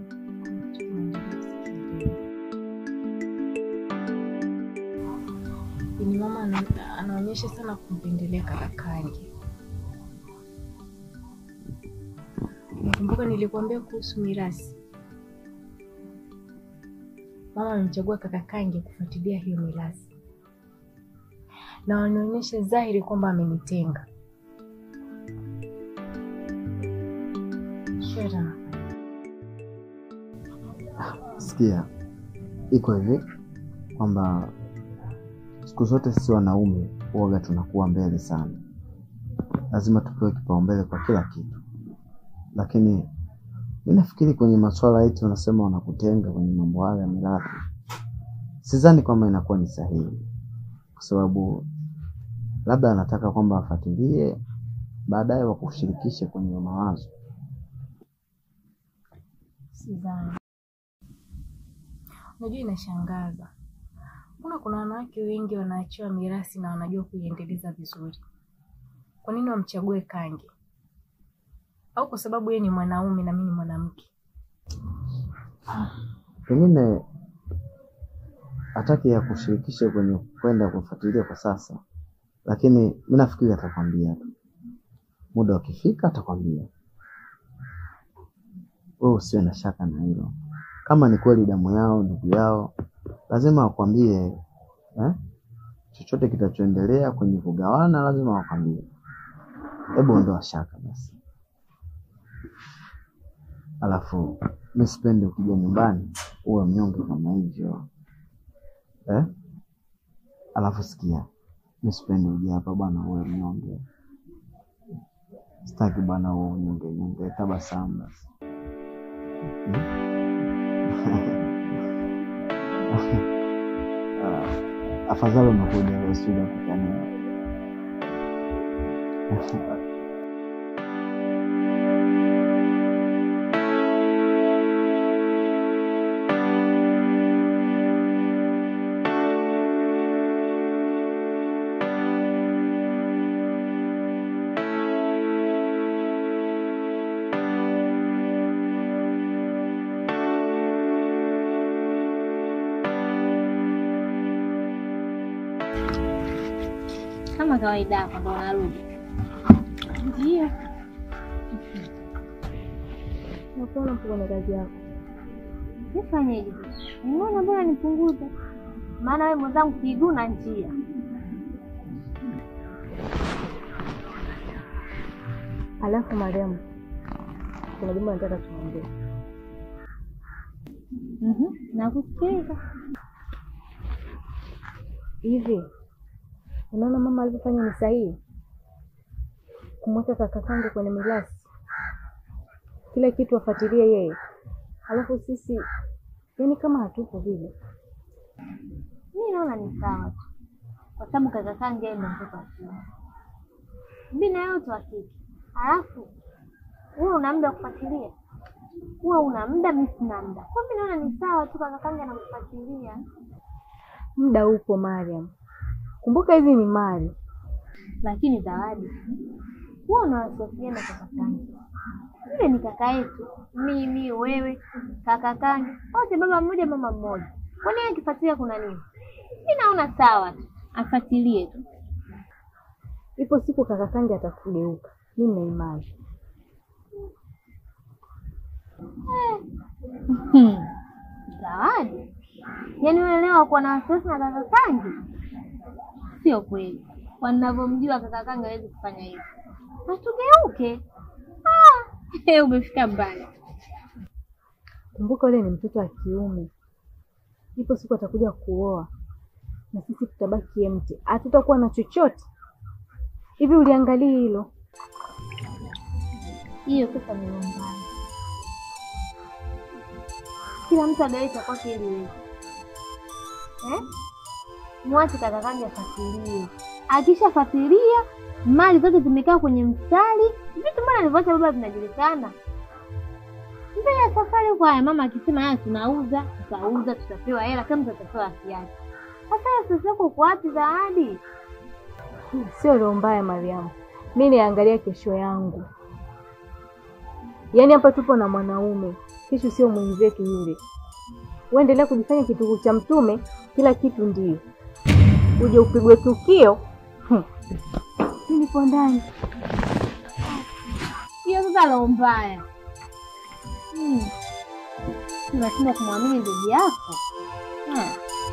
ni mama ana- anaonyesha sana kumpendelea kaka Kange. Nakumbuka nilikuambia kuhusu mirasi, mama amemchagua kaka Kange kufuatilia hiyo mirasi, na wanaonyesha dhahiri kwamba amenitenga. Shera, Sikia, iko hivi kwamba siku zote sisi wanaume huwaga tunakuwa mbele sana, lazima tupewe kipaumbele kwa kila kitu. Lakini mi nafikiri kwenye masuala eti unasema wanakutenga kwenye mambo haya ya mirathi, sidhani kwamba inakuwa ni sahihi, kwa sababu labda anataka kwamba afuatilie, baadaye wakushirikishe kwenye mawazo. sidhani. Unajua, inashangaza, mbona kuna wanawake wengi wanaachiwa mirasi na wanajua kuiendeleza vizuri. Kwa nini wamchague Kange? Au kwa sababu yeye ni mwanaume na mimi ni mwanamke? pengine hataki ya kushirikisha kwenye kwenda kufuatilia kwa sasa, lakini mi nafikiri atakwambia tu, muda ukifika atakwambia. Wewe usiwe na shaka na hilo. Kama ni kweli damu yao, ndugu yao, lazima wakwambie eh? Chochote kitachoendelea kwenye kugawana lazima wakwambie. Hebu ondoa shaka basi. Alafu mi sipendi ukija nyumbani uwe mnyonge kama hivyo eh? Alafu sikia, mi sipendi uje hapa bwana uwe mnyonge, sitaki bwana uwe mnyonge nyonge, tabasamu basi Ah, afadhali umekuja leo, sijui nakutania Kama kawaida yako ndo unarudi? Ndio. Nakuona mpo kwenye kazi yako. Nifanyeje? Unaona bora nipunguze, maana wewe mwenzangu kiguu na njia. Alafu Mariamu, kuna jambo nataka tuongee. Mhm, nakusikiliza. Hivi unaona mama alivyofanya ni sahihi kumweka kaka kangu kwenye mirasi, kila kitu afuatilie yeye, alafu sisi yani kama hatupo vile. Mi naona ni sawa tu, kwa sababu kaka kangu yeye ndo mtoto wa kiume, mi na yote wa kike. Alafu wewe una muda wa kufuatilia, wewe una muda, mi sina muda. Kwa mi naona ni sawa tu, kaka kangu anakufuatilia. Muda upo Mariam, kumbuka hizi ni mali. Lakini Zawadi, wewe unawasiliana na kaka kangu, yule ni kaka yetu, mimi, wewe, kaka kangu, wote baba mmoja mama mmoja. Kwa nini akifuatilia kuna nini? Mi naona sawa tu, afuatilie tu. Ipo siku kaka kangu atakugeuka, mimi na imani. Hmm. Zawadi, yaani wewe leo kuwa na wasiwasi na kaka kangu? Sio kweli, wanavyomjua kaka kangu hawezi kufanya hivyo. Atugeuke. Ah, umefika mbali. Kumbuka yule ni mtoto wa kiume, ipo siku atakuja kuoa na sisi tutabaki empty, hatutakuwa na chochote. Hivi uliangalia hilo? Hiyo sasa ni mbaya. Kila mtu agawe cha kwake ili iweze. Eh? Mwache kaka kangu afuatilie. Akishafuatilia mali zote zimekaa kwenye mstari, vitu mbona alivyoacha baba vinajulikana. Mbele ya safari huko, haya mama akisema haya tunauza, tutauza, tutapewa hela kama tutapewa haki yake. Sasa sasa yako uko wapi Zawadi? Sio roho mbaya Mariamu, mi niangalia kesho yangu. Yaani hapa tupo na mwanaume, kesho sio mwenzetu yule. Uendelea kujifanya kitugu cha mtume, kila kitu ndio uje upigwe tukio. Hmm. Mi nipo ndani. Hiyo sasa roho mbaya. Hmm. Unashindwa kumwamini ndugu yako. Hmm.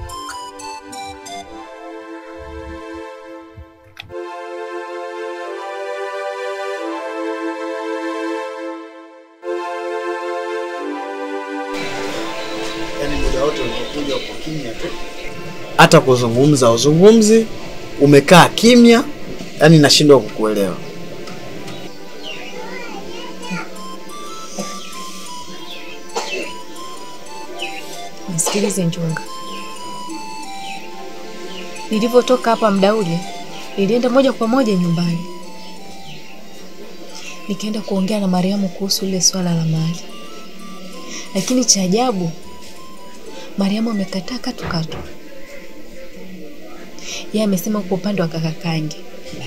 Yaani muda wote unapokuja uko kimya tu. hata kuzungumza uzungumzi, umekaa kimya, yani nashindwa kukuelewa. Nisikilize Njunga, nilivyotoka hapa muda ule, nilienda moja kwa moja nyumbani, nikaenda kuongea na Mariamu kuhusu lile swala la mali, lakini cha ajabu, Mariamu amekataa katukatu. Yeye amesema kwa upande wa kaka Kange.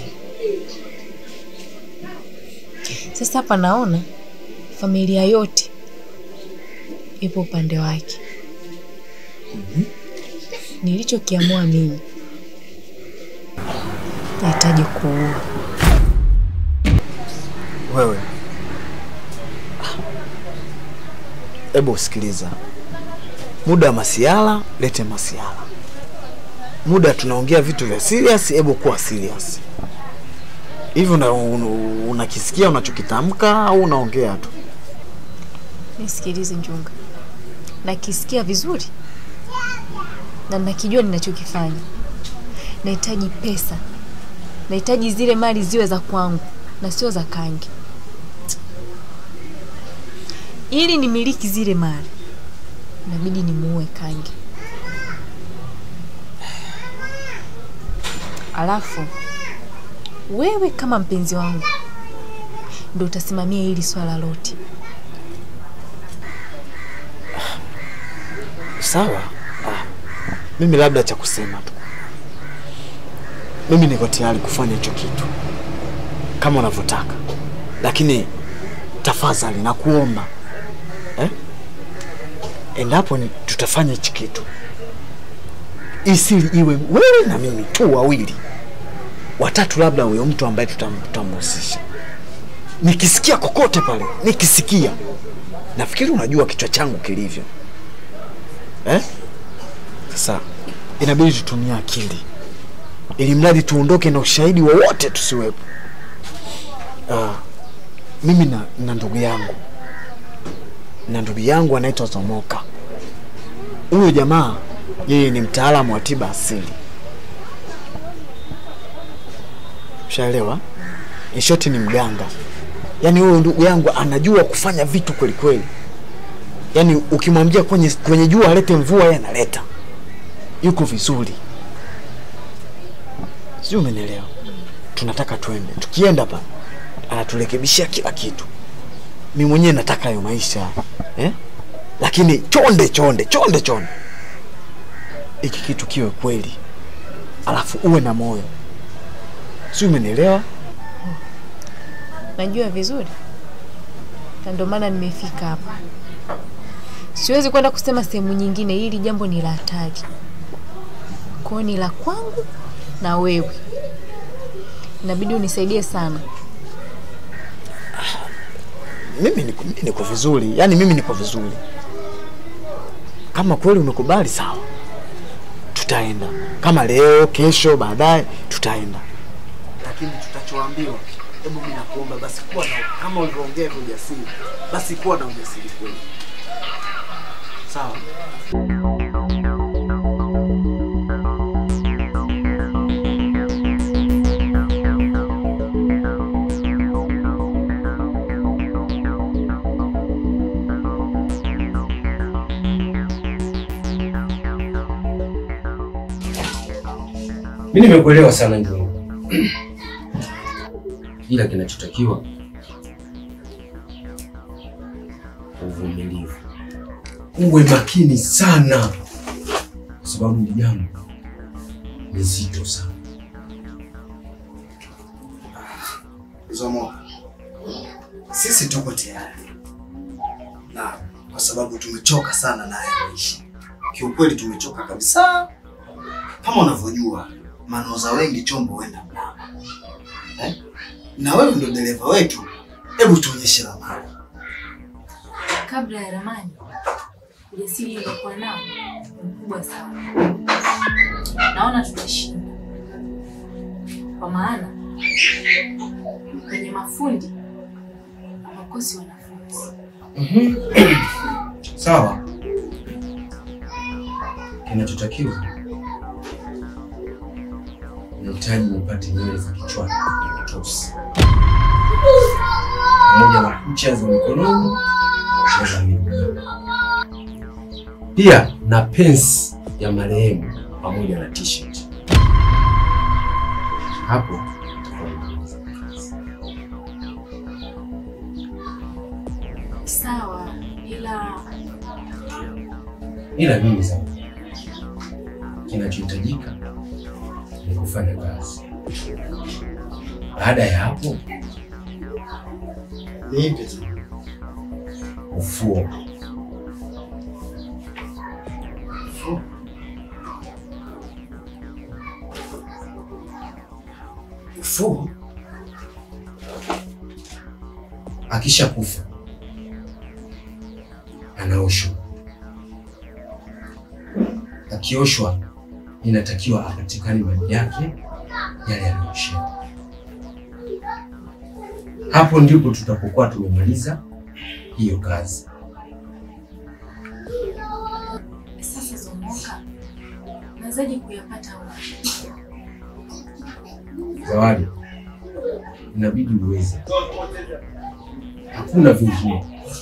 Sasa hapa naona familia yote ipo upande wake. Nilichokiamua mimi, nahitaji kuoa. Wewe hebu sikiliza, muda wa masiala lete masiala, muda tunaongea vitu vya serious, hebu kuwa serious. Hivi una- una- unakisikia unachokitamka au unaongea tu? Nisikilize Njunga, nakisikia vizuri na nakijua ninachokifanya. Nahitaji pesa, nahitaji zile mali ziwe za kwangu na sio za Kangi. Ili nimiliki zile mali, inabidi nimuue Kangi. Alafu wewe kama mpenzi wangu ndo utasimamia hili swala lote. Sawa. Ah, mimi labda cha kusema tu, mimi niko tayari kufanya hicho kitu kama unavyotaka, lakini tafadhali nakuomba eh? endapo ni tutafanya hichi kitu, isili iwe wewe na mimi tu wawili, watatu, labda huyo mtu ambaye tutam- tutamhusisha. Nikisikia kokote pale, nikisikia, nafikiri unajua kichwa changu kilivyo eh? Sasa inabidi tutumie akili ili mradi tuondoke na ushahidi wowote tusiwepo. Ah, mimi na, na ndugu yangu na ndugu yangu anaitwa Zomoka. Huyo jamaa yeye ni mtaalamu wa tiba asili, ushaelewa? In short ni mganga. Yaani huyo ndugu yangu anajua kufanya vitu kweli kweli. Yaani ukimwambia kwenye, kwenye jua alete mvua, yeye analeta. Yuko vizuri, sijui umenielewa? Tunataka twende, tukienda pa anaturekebishia kila kitu. Mi mwenyewe nataka hayo maisha eh? Lakini chonde chonde chonde chonde, hiki kitu kiwe kweli, alafu uwe na moyo, sijui umenielewa? Najua vizuri, na ndio maana nimefika hapa. Siwezi kwenda kusema sehemu nyingine, hili jambo ni la hatari. Kwa hiyo ni la kwangu na wewe, inabidi unisaidie sana. Mimi niko, mimi niko vizuri, yaani mimi niko vizuri. Kama kweli umekubali, sawa, tutaenda. Kama leo, kesho, baadaye tutaenda, lakini tutachoambiwa, hebu mimi nakuomba basi kuwa na kama ulivyoongea kwa ujasiri, basi kuwa na ujasiri kweli, sawa? Mimi nimekuelewa sana Njungu, ila kinachotakiwa uvumilivu, uwe makini sana, kwa sababu ni jambo ni zito sana. Zomo, sisi tuko tayari na kwa sababu tumechoka sana na haya maisha. Kiukweli tumechoka kabisa, kama unavyojua manoza wengi chombo huenda mlama eh? na wewe ndo dereva wetu, hebu tuonyeshe ramani. Kabla ya ramani, ujasiri uliokuwa nao ni mkubwa sana. Naona tutashinda, kwa maana kwenye mafundi hawakosi wanafunzi. Sawa, kinachotakiwa nahitaji nipate nywele za kichwani tosi pamoja na kucha za mikononi na za miguu, pia na pensi ya marehemu pamoja na t-shirt. Hapo Sawa, ila ila mimi sasa, kinachohitajika ni kufanya kazi. Baada ya hapo, Nipe ufuo. ufuo. Akisha kufa anaoshwa. Akioshwa inatakiwa apatikane maji yake yale yanayoshia. Hapo ndipo tutapokuwa tumemaliza hiyo kazi. Moka, nawezaje kuyapata wapi? Zawadi, inabidi uweze, hakuna vingine.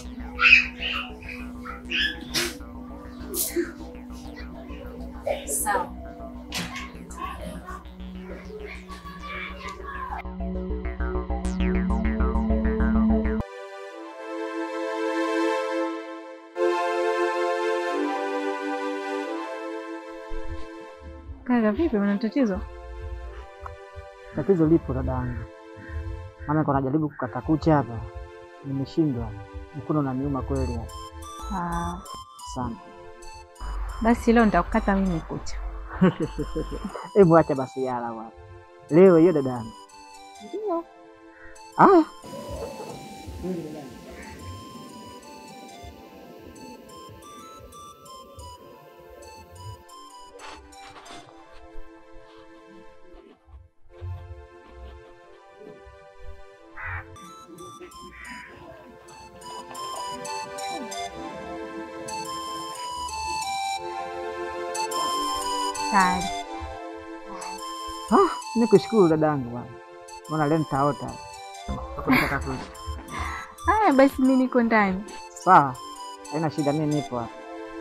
Sawa. Kaka, vipi, una tatizo? Tatizo lipo dadangu, maana niko najaribu kukata kucha hapa, nimeshindwa. Mkono unaniuma kweli Ah, sana. basi leo nitakukata mimi kucha. Hebu acha basi yala bwana, leo hiyo dadangu. Ndio. Ah, Tayari. ah, nikushukuru dadangu bwana, maana leo nitaota kukata kucha. Haya basi, mimi niko ndani. Sawa, haina shida, mimi nipo hapa.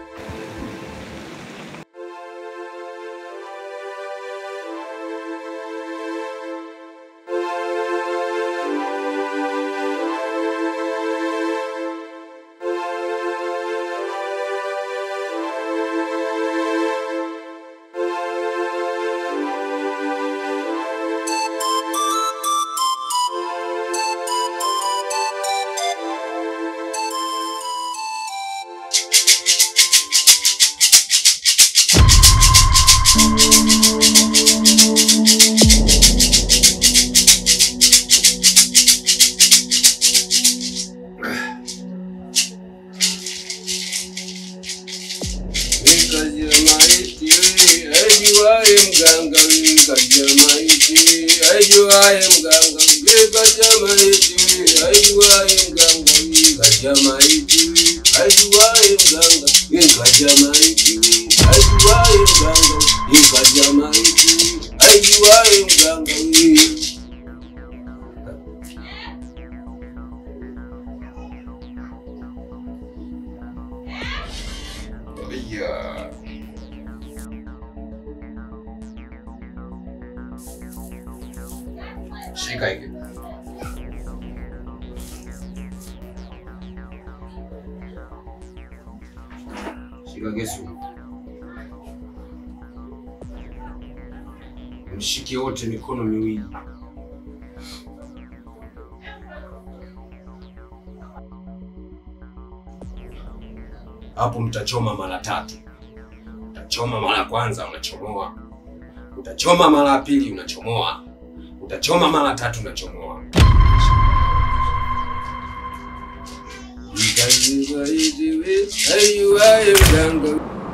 Nikaja maiti we, ajuaye mganga we, kaja maiti we, ajuaye mganga we, kaja maiti we, ajuaye mganga we, kaja maiti we, ajuaye mganga we, kaja maiti we, ajuaye mganga we, kaja maiti we, ajuaye mganga we. Yeah. Shika hiki. Shika kisu. Mshike wote mikono miwili. Hapo mtachoma mara tatu. Utachoma mara ya kwanza unachomoa, utachoma mara ya pili unachomoa, utachoma mara tatu unachomoa. Aiyuaye mganga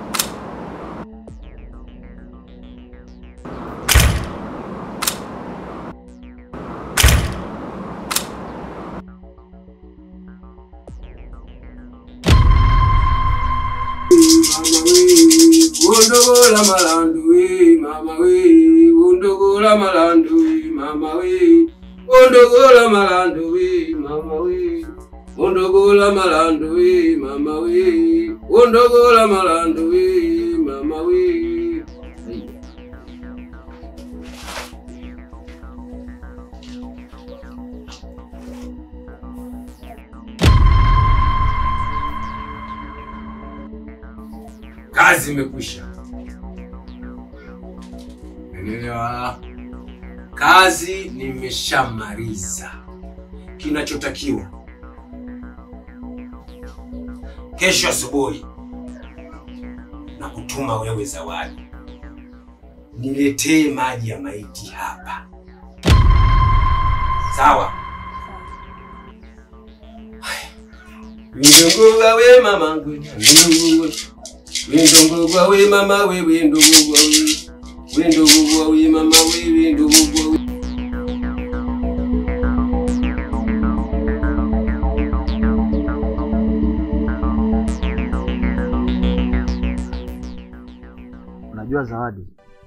Undogola malandu we mama we undogola malandu we mama we undogola malandu we mama we undogola malandu we mama we undogola malandu we mama we Kazi imekwisha. Umeelewa? Kazi nimeshamaliza. Kinachotakiwa kesho asubuhi na kutuma wewe Zawadi, niletee maji ya maiti hapa, sawa? Windongoga we mamangu, windongoga windongogwa we mama we windongogwa we windongogwa we mama we windongogwa we Unajua Zawadi,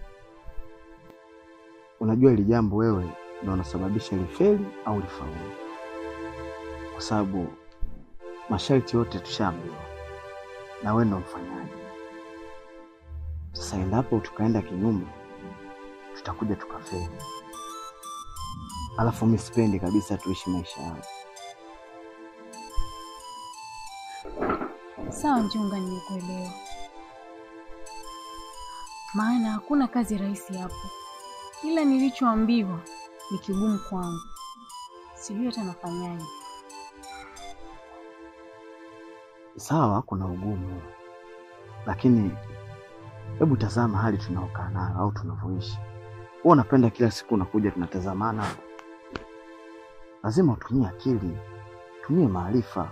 unajua hili jambo wewe ndio unasababisha lifeli au lifaulu, kwa sababu masharti yote tushaambiwa na wewe ndo mfanyaji. Sasa endapo tukaenda kinyume, tutakuja tukafeli. Alafu mi sipendi kabisa tuishi maisha yao. Sawa Njunga, nimekuelewa. Maana hakuna kazi rahisi hapo, ila nilichoambiwa ni kigumu kwangu, sijui hata nafanyaje. Sawa, kuna ugumu, lakini hebu tazama hali tunaokaa nayo au tunavyoishi. Wewe unapenda kila siku unakuja tunatazamana. Lazima utumie akili, tumie maarifa.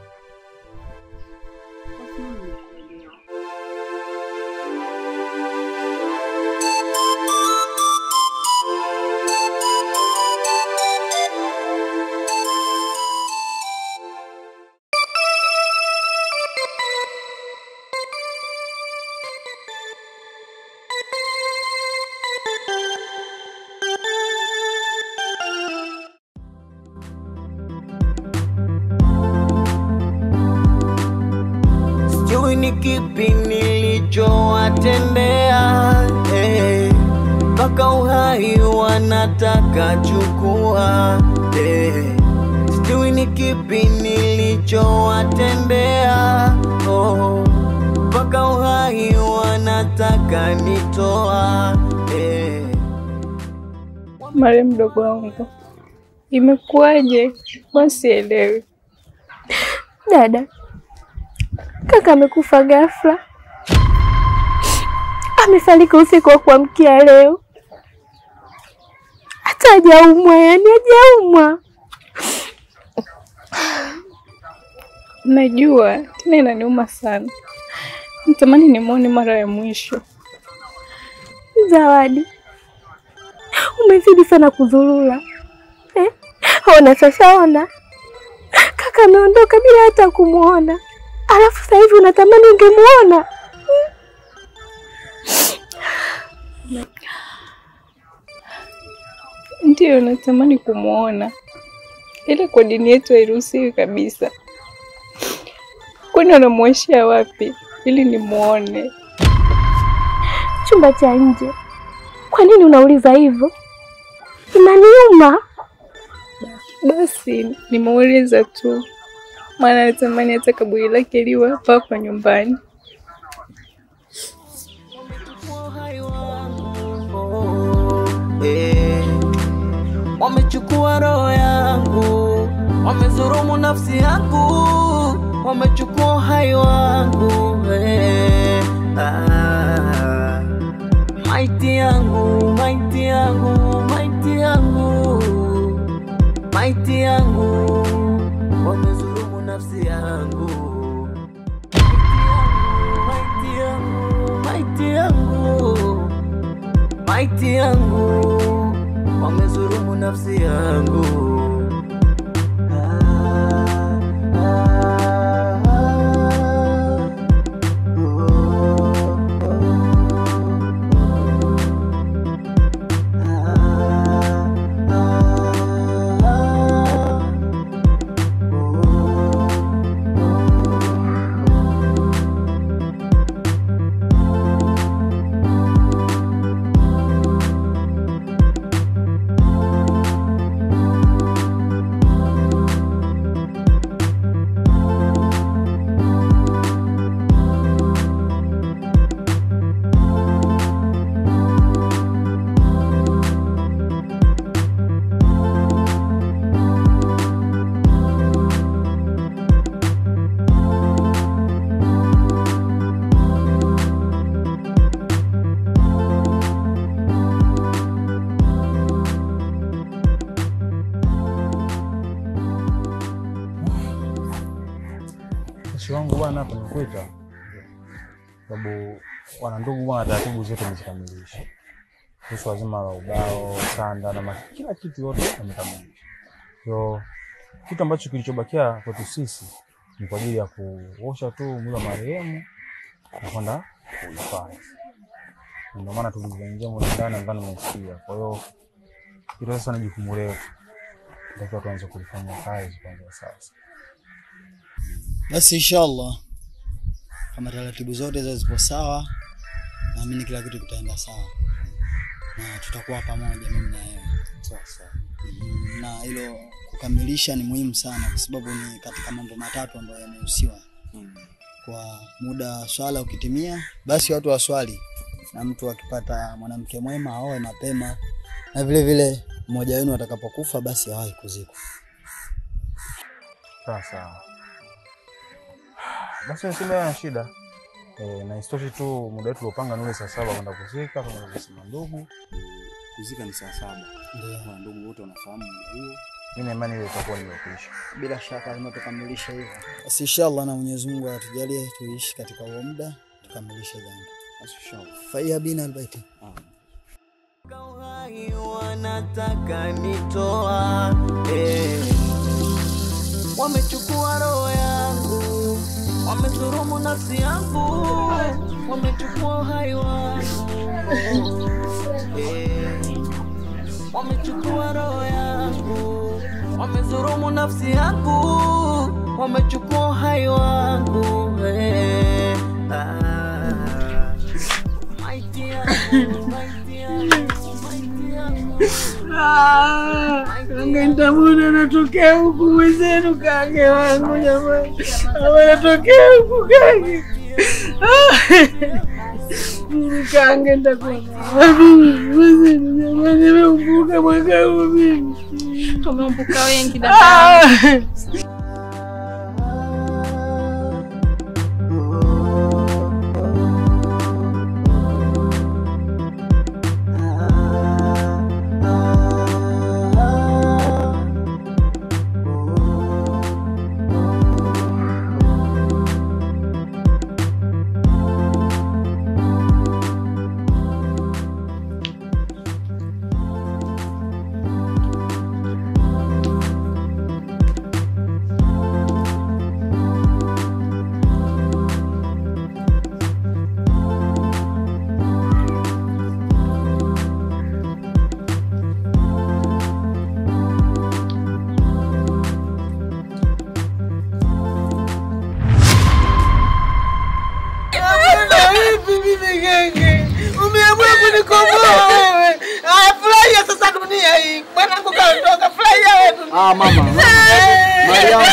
Sijui ni kipi nilichowatendea eh, mpaka uhai wanataka chukua eh, sijui ni kipi nilichowatendea oh, mpaka uhai wanataka nitoa eh. Mare mdogo wangu, imekuwaje? Mbona sielewi. Dada, kaka amekufa ghafla, amefariki usiku wa kuamkia leo, hata hajaumwa, yani hajaumwa. Najua tena inaniuma sana, natamani nimwone mara ya mwisho. Zawadi, umezidi sana kuzurura eh? Ona sasa, ona kaka ameondoka bila hata kumwona, alafu sasa hivi unatamani ungemwona. Ndiyo, natamani kumwona, ila kwa dini yetu hairuhusiwi kabisa. Kwani wanamwashia wapi ili nimwone? Chumba cha nje. Kwa nini unauliza hivyo? Inaniuma. Basi nimeuliza tu, maana natamani hata kaburi lake liwe hapa hapa nyumbani. eh, wamechukua roho yangu, wamezurumu nafsi yangu, wamechukua uhai wangu eh, ah, maiti yangu, maiti yangu, maiti yangu, maiti yangu, wamezurumu nafsi yangu, maiti yangu, maiti yangu, maiti yangu, wamezurumu nafsi yangu. Mshi wangu bwana, hapa nimekuita sababu wana ndugu bwana, taratibu zote amezikamilisha kuhusu wazima la ubao, sanda na ma- kila kitu yote amekamilisha. So kitu ambacho kilichobakia kwetu sisi ni kwa ajili ya kuosha tu mwili wa marehemu na kwenda kuhifadhi. Ndio maana tulivyoingia mule ndani nadhani umesikia. Kwa hiyo hilo sasa ni jukumu letu, ndio tuanze kulifanyia kazi kwanza sasa. Basi inshallah, kama taratibu zote za zipo sawa, naamini kila kitu kitaenda sawa na tutakuwa pamoja, mimi na wewe. Mhm, Na hilo kukamilisha ni muhimu sana, kwa sababu ni katika mambo matatu ambayo yamehusiwa. Kwa muda wa swala ukitimia, basi watu waswali, na mtu akipata mwanamke mwema aoe mapema, na vile vile mmoja wenu atakapokufa, basi awahi kuzikwa. Sawa sawa. Basi niseme na shida. E, na isitoshe tu muda wetu uliopanga ni ule saa saba kwenda kuzika kama alivyosema ndugu. Kuzika ni saa saba. Ndio. Na ndugu wote wanafahamu muda huo. Mimi na imani ile itakuwa nimekwisha. Bila shaka lazima tukamilishe hivyo. Basi inshallah, na Mwenyezi Mungu atujalie tuishi katika huo muda tukamilishe jambo. Basi inshallah. Faiya bina albaiti. wanataka nitoa eh. Wamechukua roho yangu, wamedhulumu nafsi yangu, wamechukua uhai wangu eh. Wamechukua roho yangu, wamedhulumu nafsi yangu, wamechukua uhai wangu eh. ah. Maiti yangu, maiti yangu, maiti yangu. Kange nitamwona anatokea huku mwenzenu, kange wangu jamani, ama anatokea huku kange. Mimi kange nitakuwa wapi mwenzenu jamani, nimeumbuka mwaka huu mimi. Tumeumbuka wengi Ah! dada. Vipi mimi genge? Umeamua kunikomboa wewe. Ah, furahia sasa dunia hii. Mwanangu kaondoka, furahia wewe dunia. Ah, mama. Mariamu.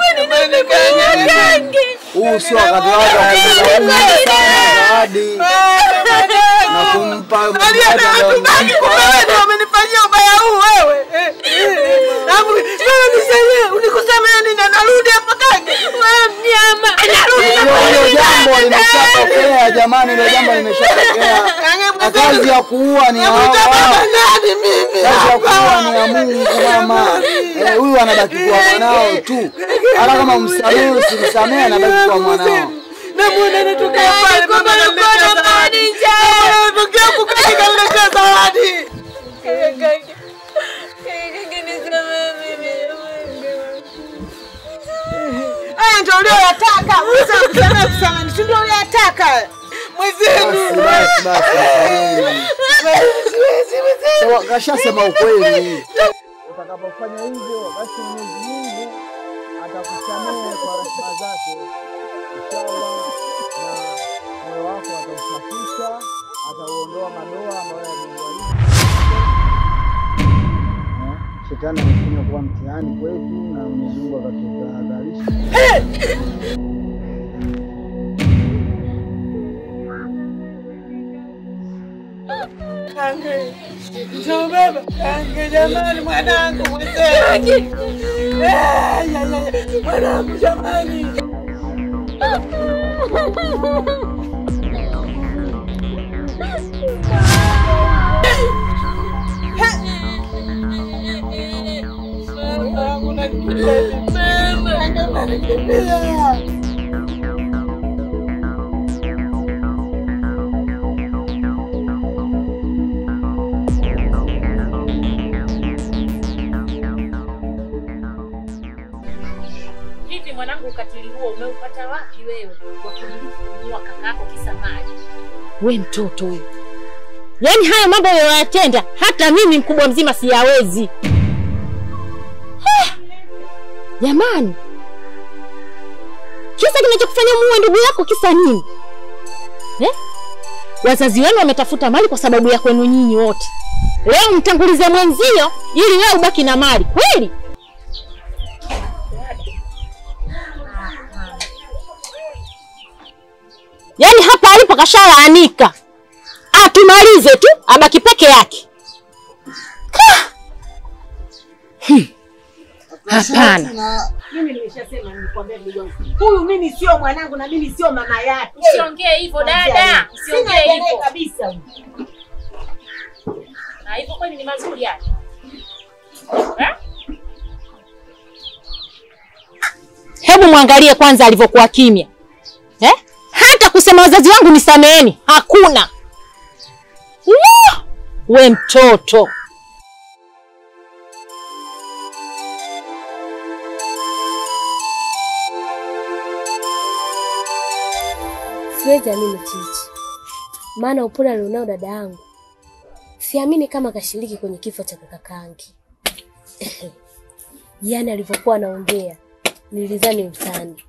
Huu sio wakati wake wa kumpa zawadi na kumpa wamenifanyia ubaya huu wewe. Eh, eh. Alafu wewe nisaidie, unikusamea nini? Narudi hapa kange. Wewe mnyama. Narudi Hilo hilo jambo limeshatokea jamani, hilo jambo limeshatokea. Na kazi ya kuua ni ya Allah. Kazi ya kuua ni ya Mungu mama. Eh, huyu anabaki kuwa mwanao tu. Hata kama msamehe usimsamehe, anabaki kuwa mwanao. Namuona anatokea pale mama ananiletea zawadi. Anatokea huku kange kaniletea zawadi. Haya ndio ulioyataka. Sasa kusamea kusamea, si ndio ulioyataka? Mwenzenu. Basi, basi, basi. Sawa, Kashasema ukweli. Utakapofanya hivyo, basi Mwenyezi Mungu atakusamehe kwa rehema zake inshallah, na moyo wako atausafisha, atauondoa madoa ambayo yameuharibu. Eh, Shetani amefanya kuwa mtihani kwetu na Mwenyezi Mungu akatutahadharisha. Kange. Njoo baba. Kange jamani mwanangu mwenzenu. Eh, ya, ya, ya. Mwanangu jamani. Mwanangu nakimbia. Kange unanikimbia. Vipi mwanangu, ukatili huo umeupata wapi wewe wa kumua kakako kisa mali? We mtoto we, Yaani haya mambo yoyatenda hata mimi mkubwa mzima siyawezi. Eh, Jamani, kisa kinachokufanya muue ndugu yako kisa nini eh? Wazazi wenu wametafuta mali kwa sababu ya kwenu nyinyi wote. Leo mtangulize mwenzio ili wewe ubaki na mali kweli? Yaani hapa alipo kashalaanika, atumalize tu abaki peke yake. Ka! Hmm. Hapana. Mimi nimeshasema nikwambia ndugu yangu. Huyu mimi sio mwanangu na mimi sio mama yake. Usiongee hivyo dada, usiongee Sina hivyo. hivyo kabisa. huyu. Na hivyo kweli ni mazuri haya. Eh? Hebu mwangalie kwanza alivyokuwa kimya eh? Hata kusema wazazi wangu nisameheni hakuna. Lo! We mtoto Siwezi amini Chichi, maana upole alionao dada yangu, siamini kama kashiriki kwenye kifo cha kaka Kangi. Yaani alivyokuwa anaongea nilidhani utani.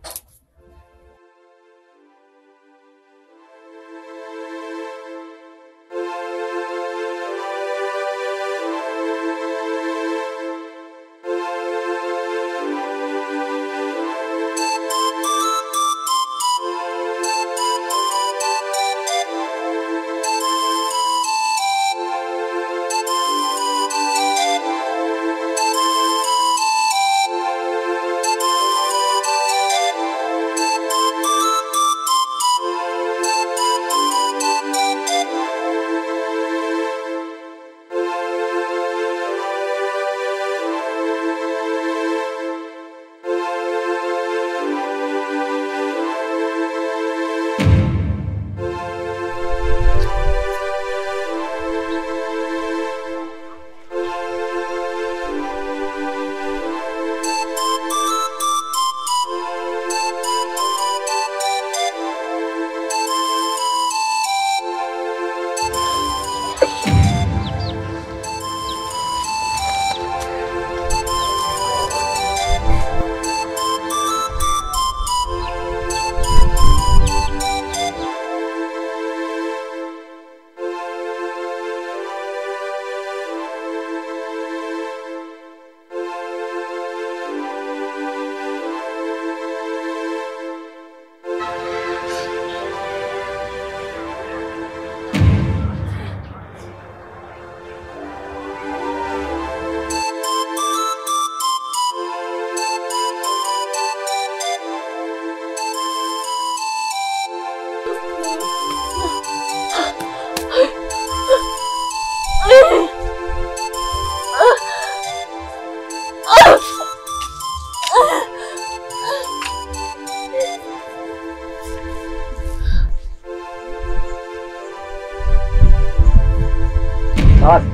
Zawadi.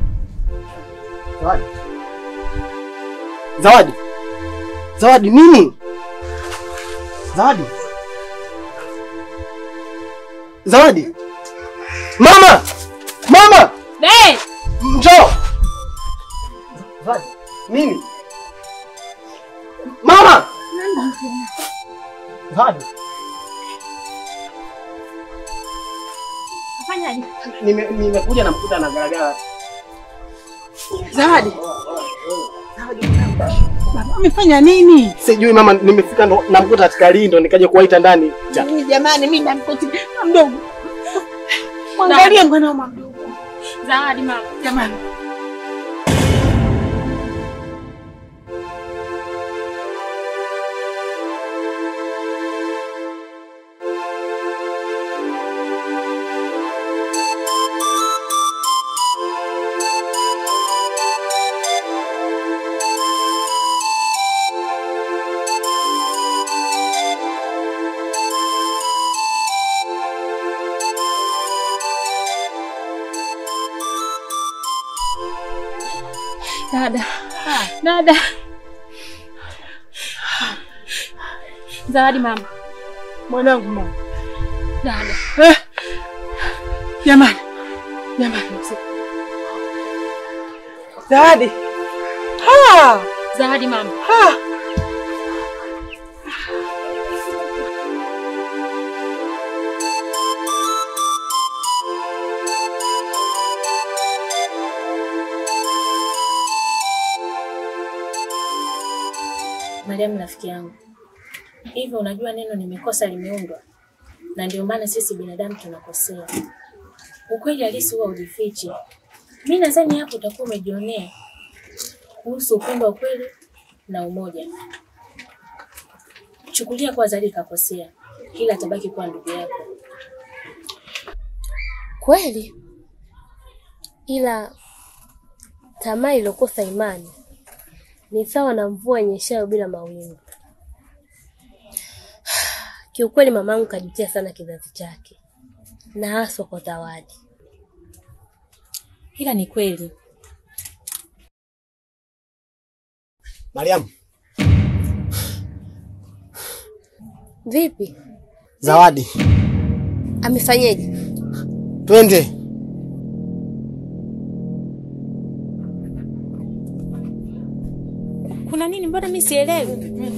Zawadi. Zawadi. Zawadi nini? Zawadi. Zawadi. Mama! Mama! Hey! Njoo. Zawadi. Nini? Mama! Zawadi. Fanyaje? Nime- Nimekuja namkuta na garagara. Zawadi. Baba amefanya nini? Sijui mama, nimefika ndo namkuta katika lindo nikaja kuwaita ndani. Ja- Mimi jamani, mimi namkoti na mdogo. Mwangalie mwanao mdogo. Zawadi mama. Jamani. Dada. Dada. Zawadi mama. Mwanangu mama. Dada. Eh. Jamani. Jamani, usi- Zawadi. Ha! Zawadi mama. Ha! Mariamu rafiki yangu, hivyo unajua neno nimekosa limeundwa, na ndio maana sisi binadamu tunakosea. Ukweli halisi huwa ujifichi. Mi nadhani hapo utakuwa umejionea kuhusu upendo wa kweli na umoja. Chukulia kuwa Zari kakosea, ila atabaki kuwa ndugu yako. Kweli, ila tamaa iliyokosa imani ni sawa na mvua inyeshayo bila mawingu. Kiukweli mamangu kajutia sana kizazi chake na haswa kwa Zawadi. Ila ni kweli Mariamu, Vipi, Zawadi, amefanyeje? twende. kuna nini? Mbona mi sielewi?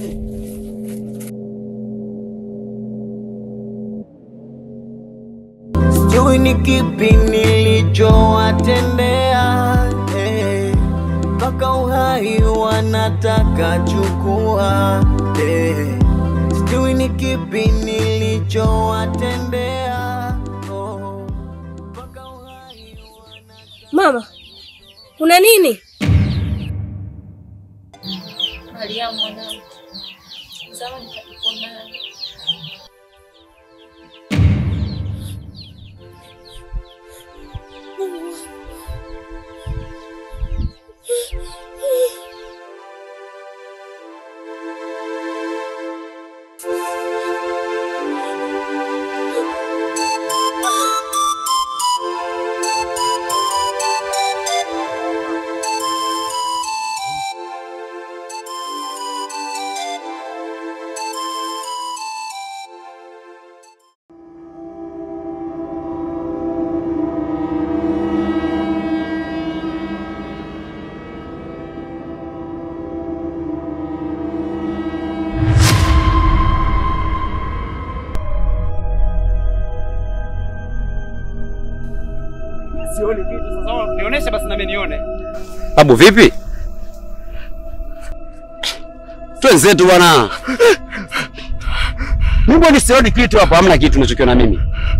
Sijui ni kipi nilichowatendea eh, mpaka uhai wanataka chukua eh, sijui ni kipi nilichowatendea oh, Mama, kuna nini? Mariamu mwanangu, Zawadi kakupona. Sioni kitu sasa, nionyeshe basi nami nione. Babu vipi? Twenzetu bwana. Mbona sioni kitu hapa? Hamna kitu unachokiona mimi.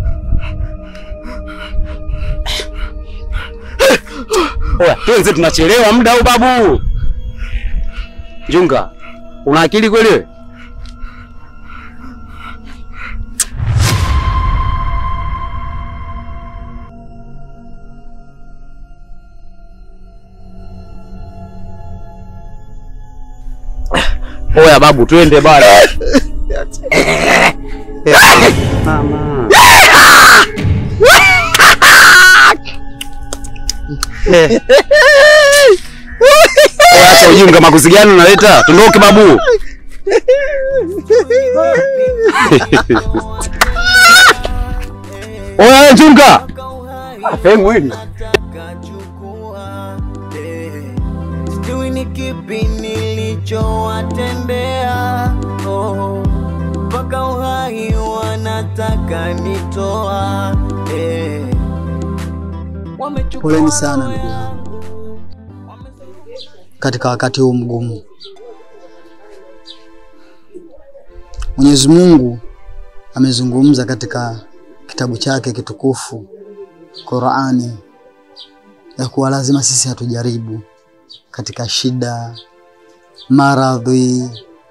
Oya, twenze tunachelewa muda au babu? Junga, una akili kweli wewe? Oya babu, twende bwana. Mama. Oya, acha ujinga, makuzi gani unaleta? Tundoke babu. Oya junga. Afengu hili. sijui ni kipi nilichowatendea oh, mpaka uhai wanataka nitoa eh. Wamechukua Poleni sana ndugu yangu katika wakati huu mgumu. Mwenyezi Mungu amezungumza katika kitabu chake kitukufu Qur'ani ya kuwa lazima sisi hatujaribu katika shida, maradhi,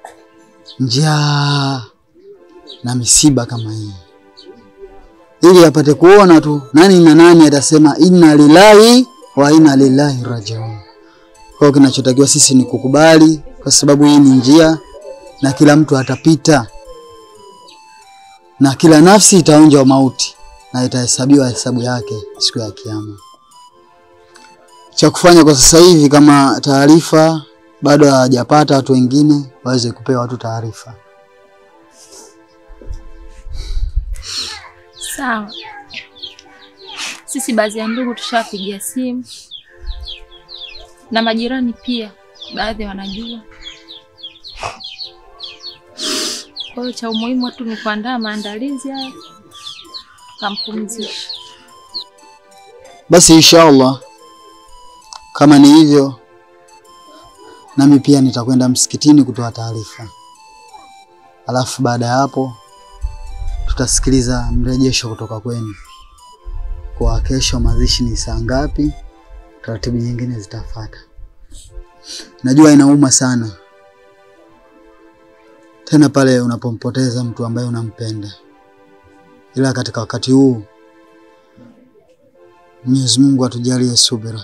njaa na misiba kama hii, ili apate kuona tu nani na nani atasema inna lillahi wa inna lillahi rajiun. Kwa hiyo kinachotakiwa sisi ni kukubali, kwa sababu hii ni njia na kila mtu atapita, na kila nafsi itaonja mauti na itahesabiwa hesabu yake siku ya Kiyama. Cha kufanya kwa sasa hivi, kama taarifa bado hawajapata watu wengine, waweze kupewa watu taarifa. Sawa. Sisi baadhi ya ndugu tushawapigia simu na majirani pia, baadhi wanajua. Kwa hiyo cha umuhimu tu ni kuandaa maandalizi haya, kampumzisha. Basi inshallah, kama ni hivyo, nami pia nitakwenda msikitini kutoa taarifa, alafu baada ya hapo tutasikiliza mrejesho kutoka kwenu kwa kesho mazishi ni saa ngapi, taratibu nyingine zitafuata. Najua inauma sana, tena pale unapompoteza mtu ambaye unampenda, ila katika wakati huu Mwenyezi Mungu atujalie subira.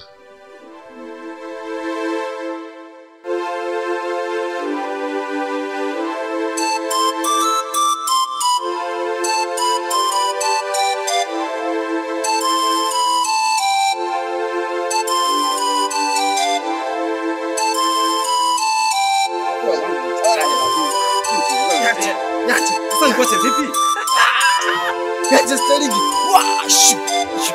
Niache. Sasa nikuache vipi? Niache Sterling. Wah, shu, shu.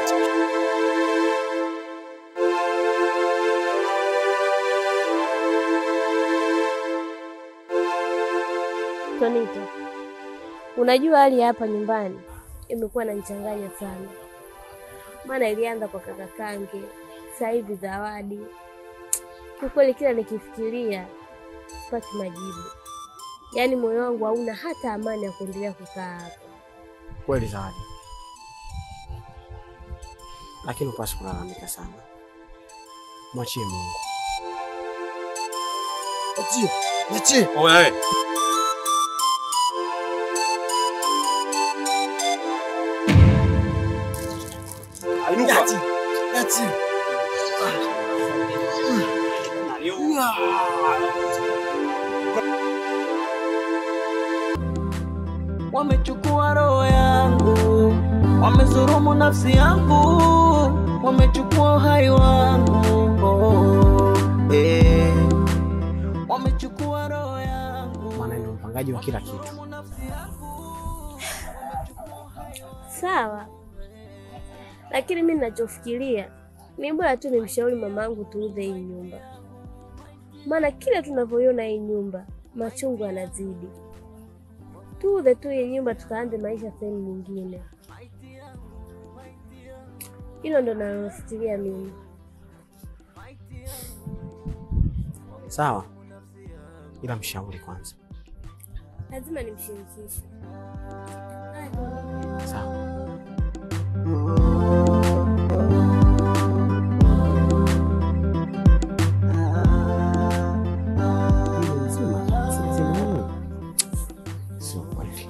Tonito, unajua hali ya hapa nyumbani imekuwa inanichanganya sana, maana ilianza kwa kaka Kange, sasa hivi Zawadi. Kiukweli kila nikifikiria sipati majibu, yaani moyo wangu hauna hata amani ya kuendelea kukaa hapa. Kweli Zawadi, lakini upasi kulalamika sana, mwachie Mungu. Achie. Niachie. Oya. Ainuka. Niachie. Niachie. Wamechukua roho yangu, wamezurumu nafsi yangu, wamechukua uhai wangu oh, eh. Wamechukua roho yangu. Maana ndio mpangaji wa kila kitu. Sawa, lakini mi ninachofikiria ni bora tu nimshauri mamangu tuuze hii nyumba, maana kila tunavyoiona hii nyumba machungu yanazidi. Tuuze tu hii nyumba tukaanze maisha sehemu nyingine. Hilo ndo nalofikiria mimi. Sawa, ila mshauri kwanza. Lazima nimshirikishe. Sawa. Sio kweli.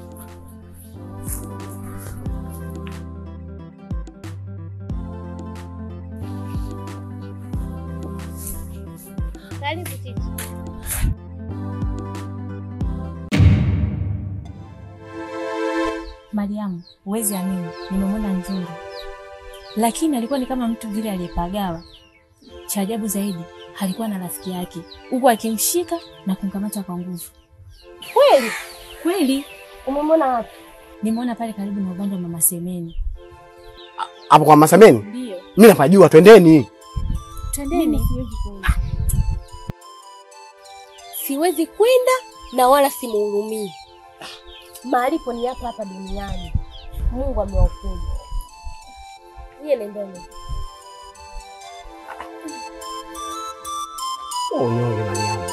Karibu Titi. Mariamu, huwezi amini, nimemwona Nzuri, lakini alikuwa ni kama mtu vile aliyepagawa. Cha ajabu zaidi, alikuwa na rafiki yake, huku akimshika na kumkamata kwa nguvu. Kweli Kweli umemwona wapi? nimeona pale karibu na ubanda wa mama Semeni. Hapo kwa Masameni? Ndio. Mimi napajua, twendeni. Twendeni. Siwezi kwenda na wala simuhurumii. Malipo ni hapa hapa duniani. Mungu amewahukumu. Niye nendeni. Oh, unyonge Mariamu.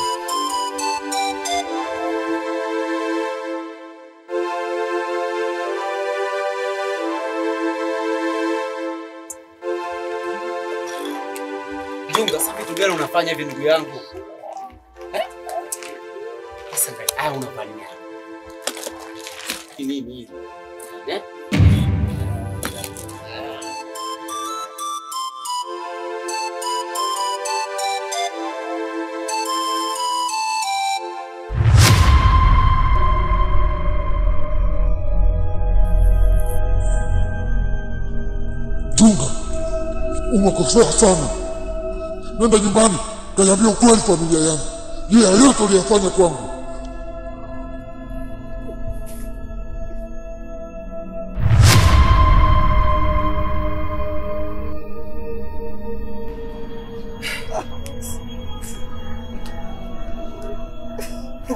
Junga, sasa vitu gani unafanya hivi ndugu yangu? Eh? Sasa ngai, haya unafanya. Ni nini hivi? Eh? Junga, umekosea sana. Nenda nyumbani, kaniambia ukweli familia yangu. Je, yote uliyafanya kwangu.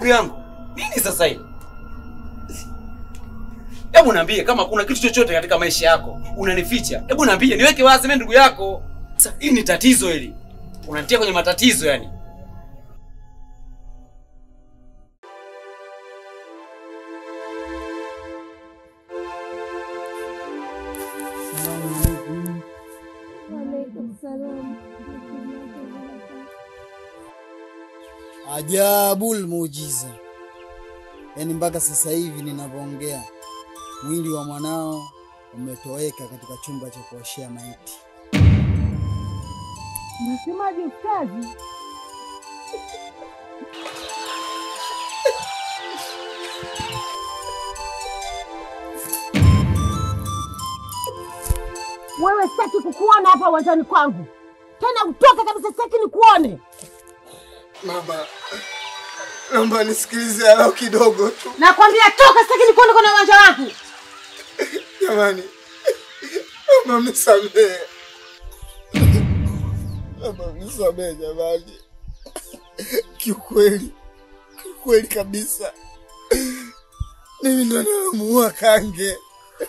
ndugu yangu? Nini sasa hili? Hebu niambie kama kuna kitu chochote katika maisha yako unanificha. Hebu niambie, niweke wazi mimi ndugu yako. Sasa hili ni tatizo hili. Unanitia kwenye matatizo yani. Ajabul muujiza, yaani mpaka sasa hivi ninavyoongea, mwili wa mwanao umetoweka katika chumba cha kuoshea maiti. Unasemaje ustazi? Wewe sitaki kukuona hapa uwanjani kwangu tena, utoke kabisa, sitaki nikuone. Mama, naomba nisikilize alau kidogo tu. Nakwambia toka, sitaki nikuone kwenye uwanja wangu. Jamani, mama mnisamehe, mama mnisamehe jamani. Kiukweli, kiukweli kabisa, mimi ndo namuua Kange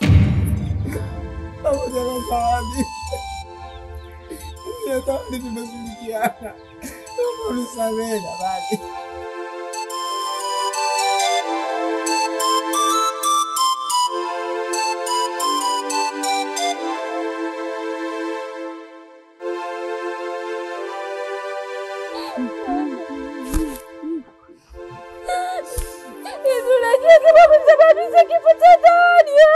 pamoja na Zawadi. Mimi na Zawadi tumeshirikiana, naomba mnisamehe jamani. Yesu, unajua kama kusababisha kifo cha Dania.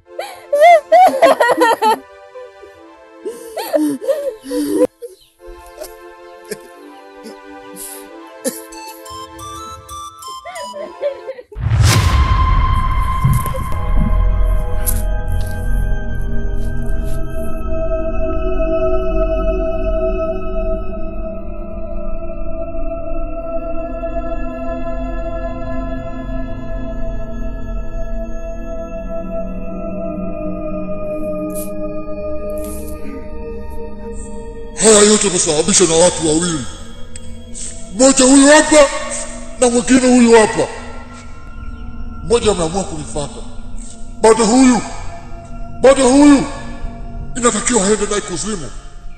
Haya yote yamesababishwa na watu wawili, mmoja huyu hapa na mwingine huyu hapa. Mmoja ameamua kunifata, bado huyu bado huyu inatakiwa aende naye kuzimu.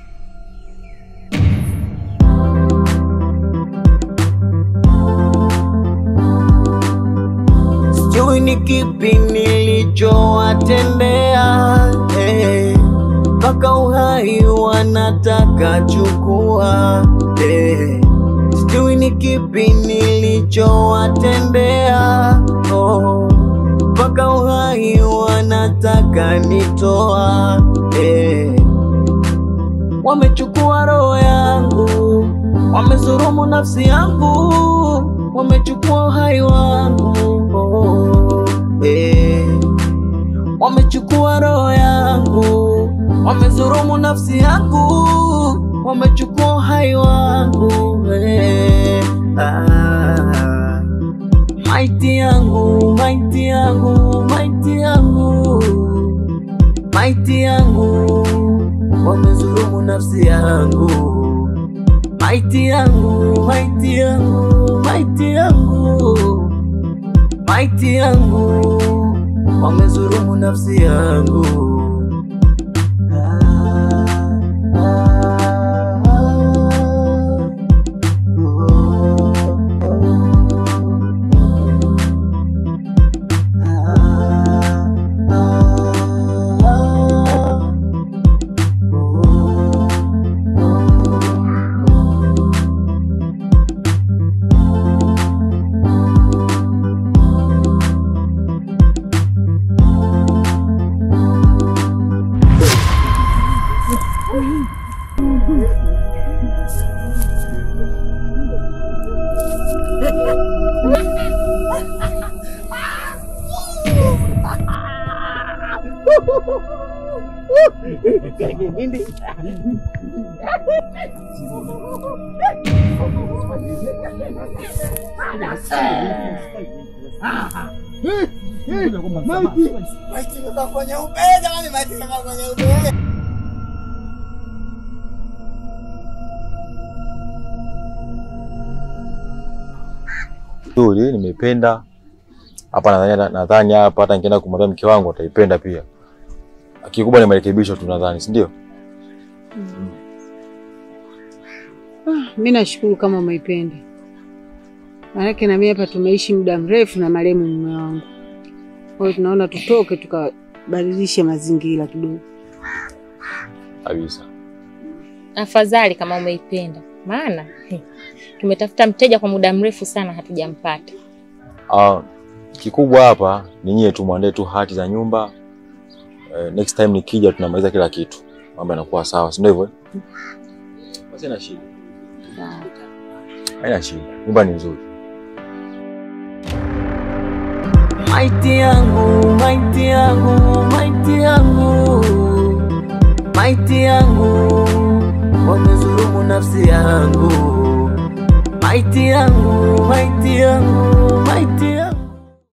sijui ni kipi nilichowatendea eh, mpaka uhai wanataka chukua eh, sijui ni kipi nilichowatendea oh, mpaka uhai wanataka nitoa eh, wamechukua roho yangu, wamezurumu nafsi yangu, wamechukua uhai wangu oh, eh. Wamechukua roho yangu, wamezurumu nafsi yangu, wamechukua uhai wangu eh. ah. Maiti yangu, maiti yangu, maiti yangu, maiti yangu, wamezulumu nafsi yangu. Maiti yangu, maiti yangu, maiti yangu, maiti yangu, wamezulumu nafsi yangu. Maiti, maiti imekuwa kwenye ube jamani, maiti imekuwa kwenye ube. nzuri, nimeipenda hapa. Nadhani nadhani hapa hata nikienda kumwambia mke wangu ataipenda pia. Kikubwa ni marekebisho tu, nadhani, si ndio? Ah, mi nashukuru kama umeipenda, maanake na mimi hapa tumeishi muda mrefu na marehemu mume wangu, kwa hiyo tunaona tutoke tukabadilishe mazingira kidogo. Kabisa. Afadhali kama umeipenda, maana he, tumetafuta mteja kwa muda mrefu sana hatujampata. Ah, kikubwa hapa ni nyie tu mwandae tu hati za nyumba. Eh, next time nikija tunamaliza kila kitu, mambo yanakuwa sawa, si ndio hivyo? eh? Basi haina shida, haina shida, nyumba ni nzuri. Maiti yangu, maiti yangu, maiti yangu, maiti yangu, wamezulumu nafsi yangu. Maiti yangu, maiti yangu, maiti yangu.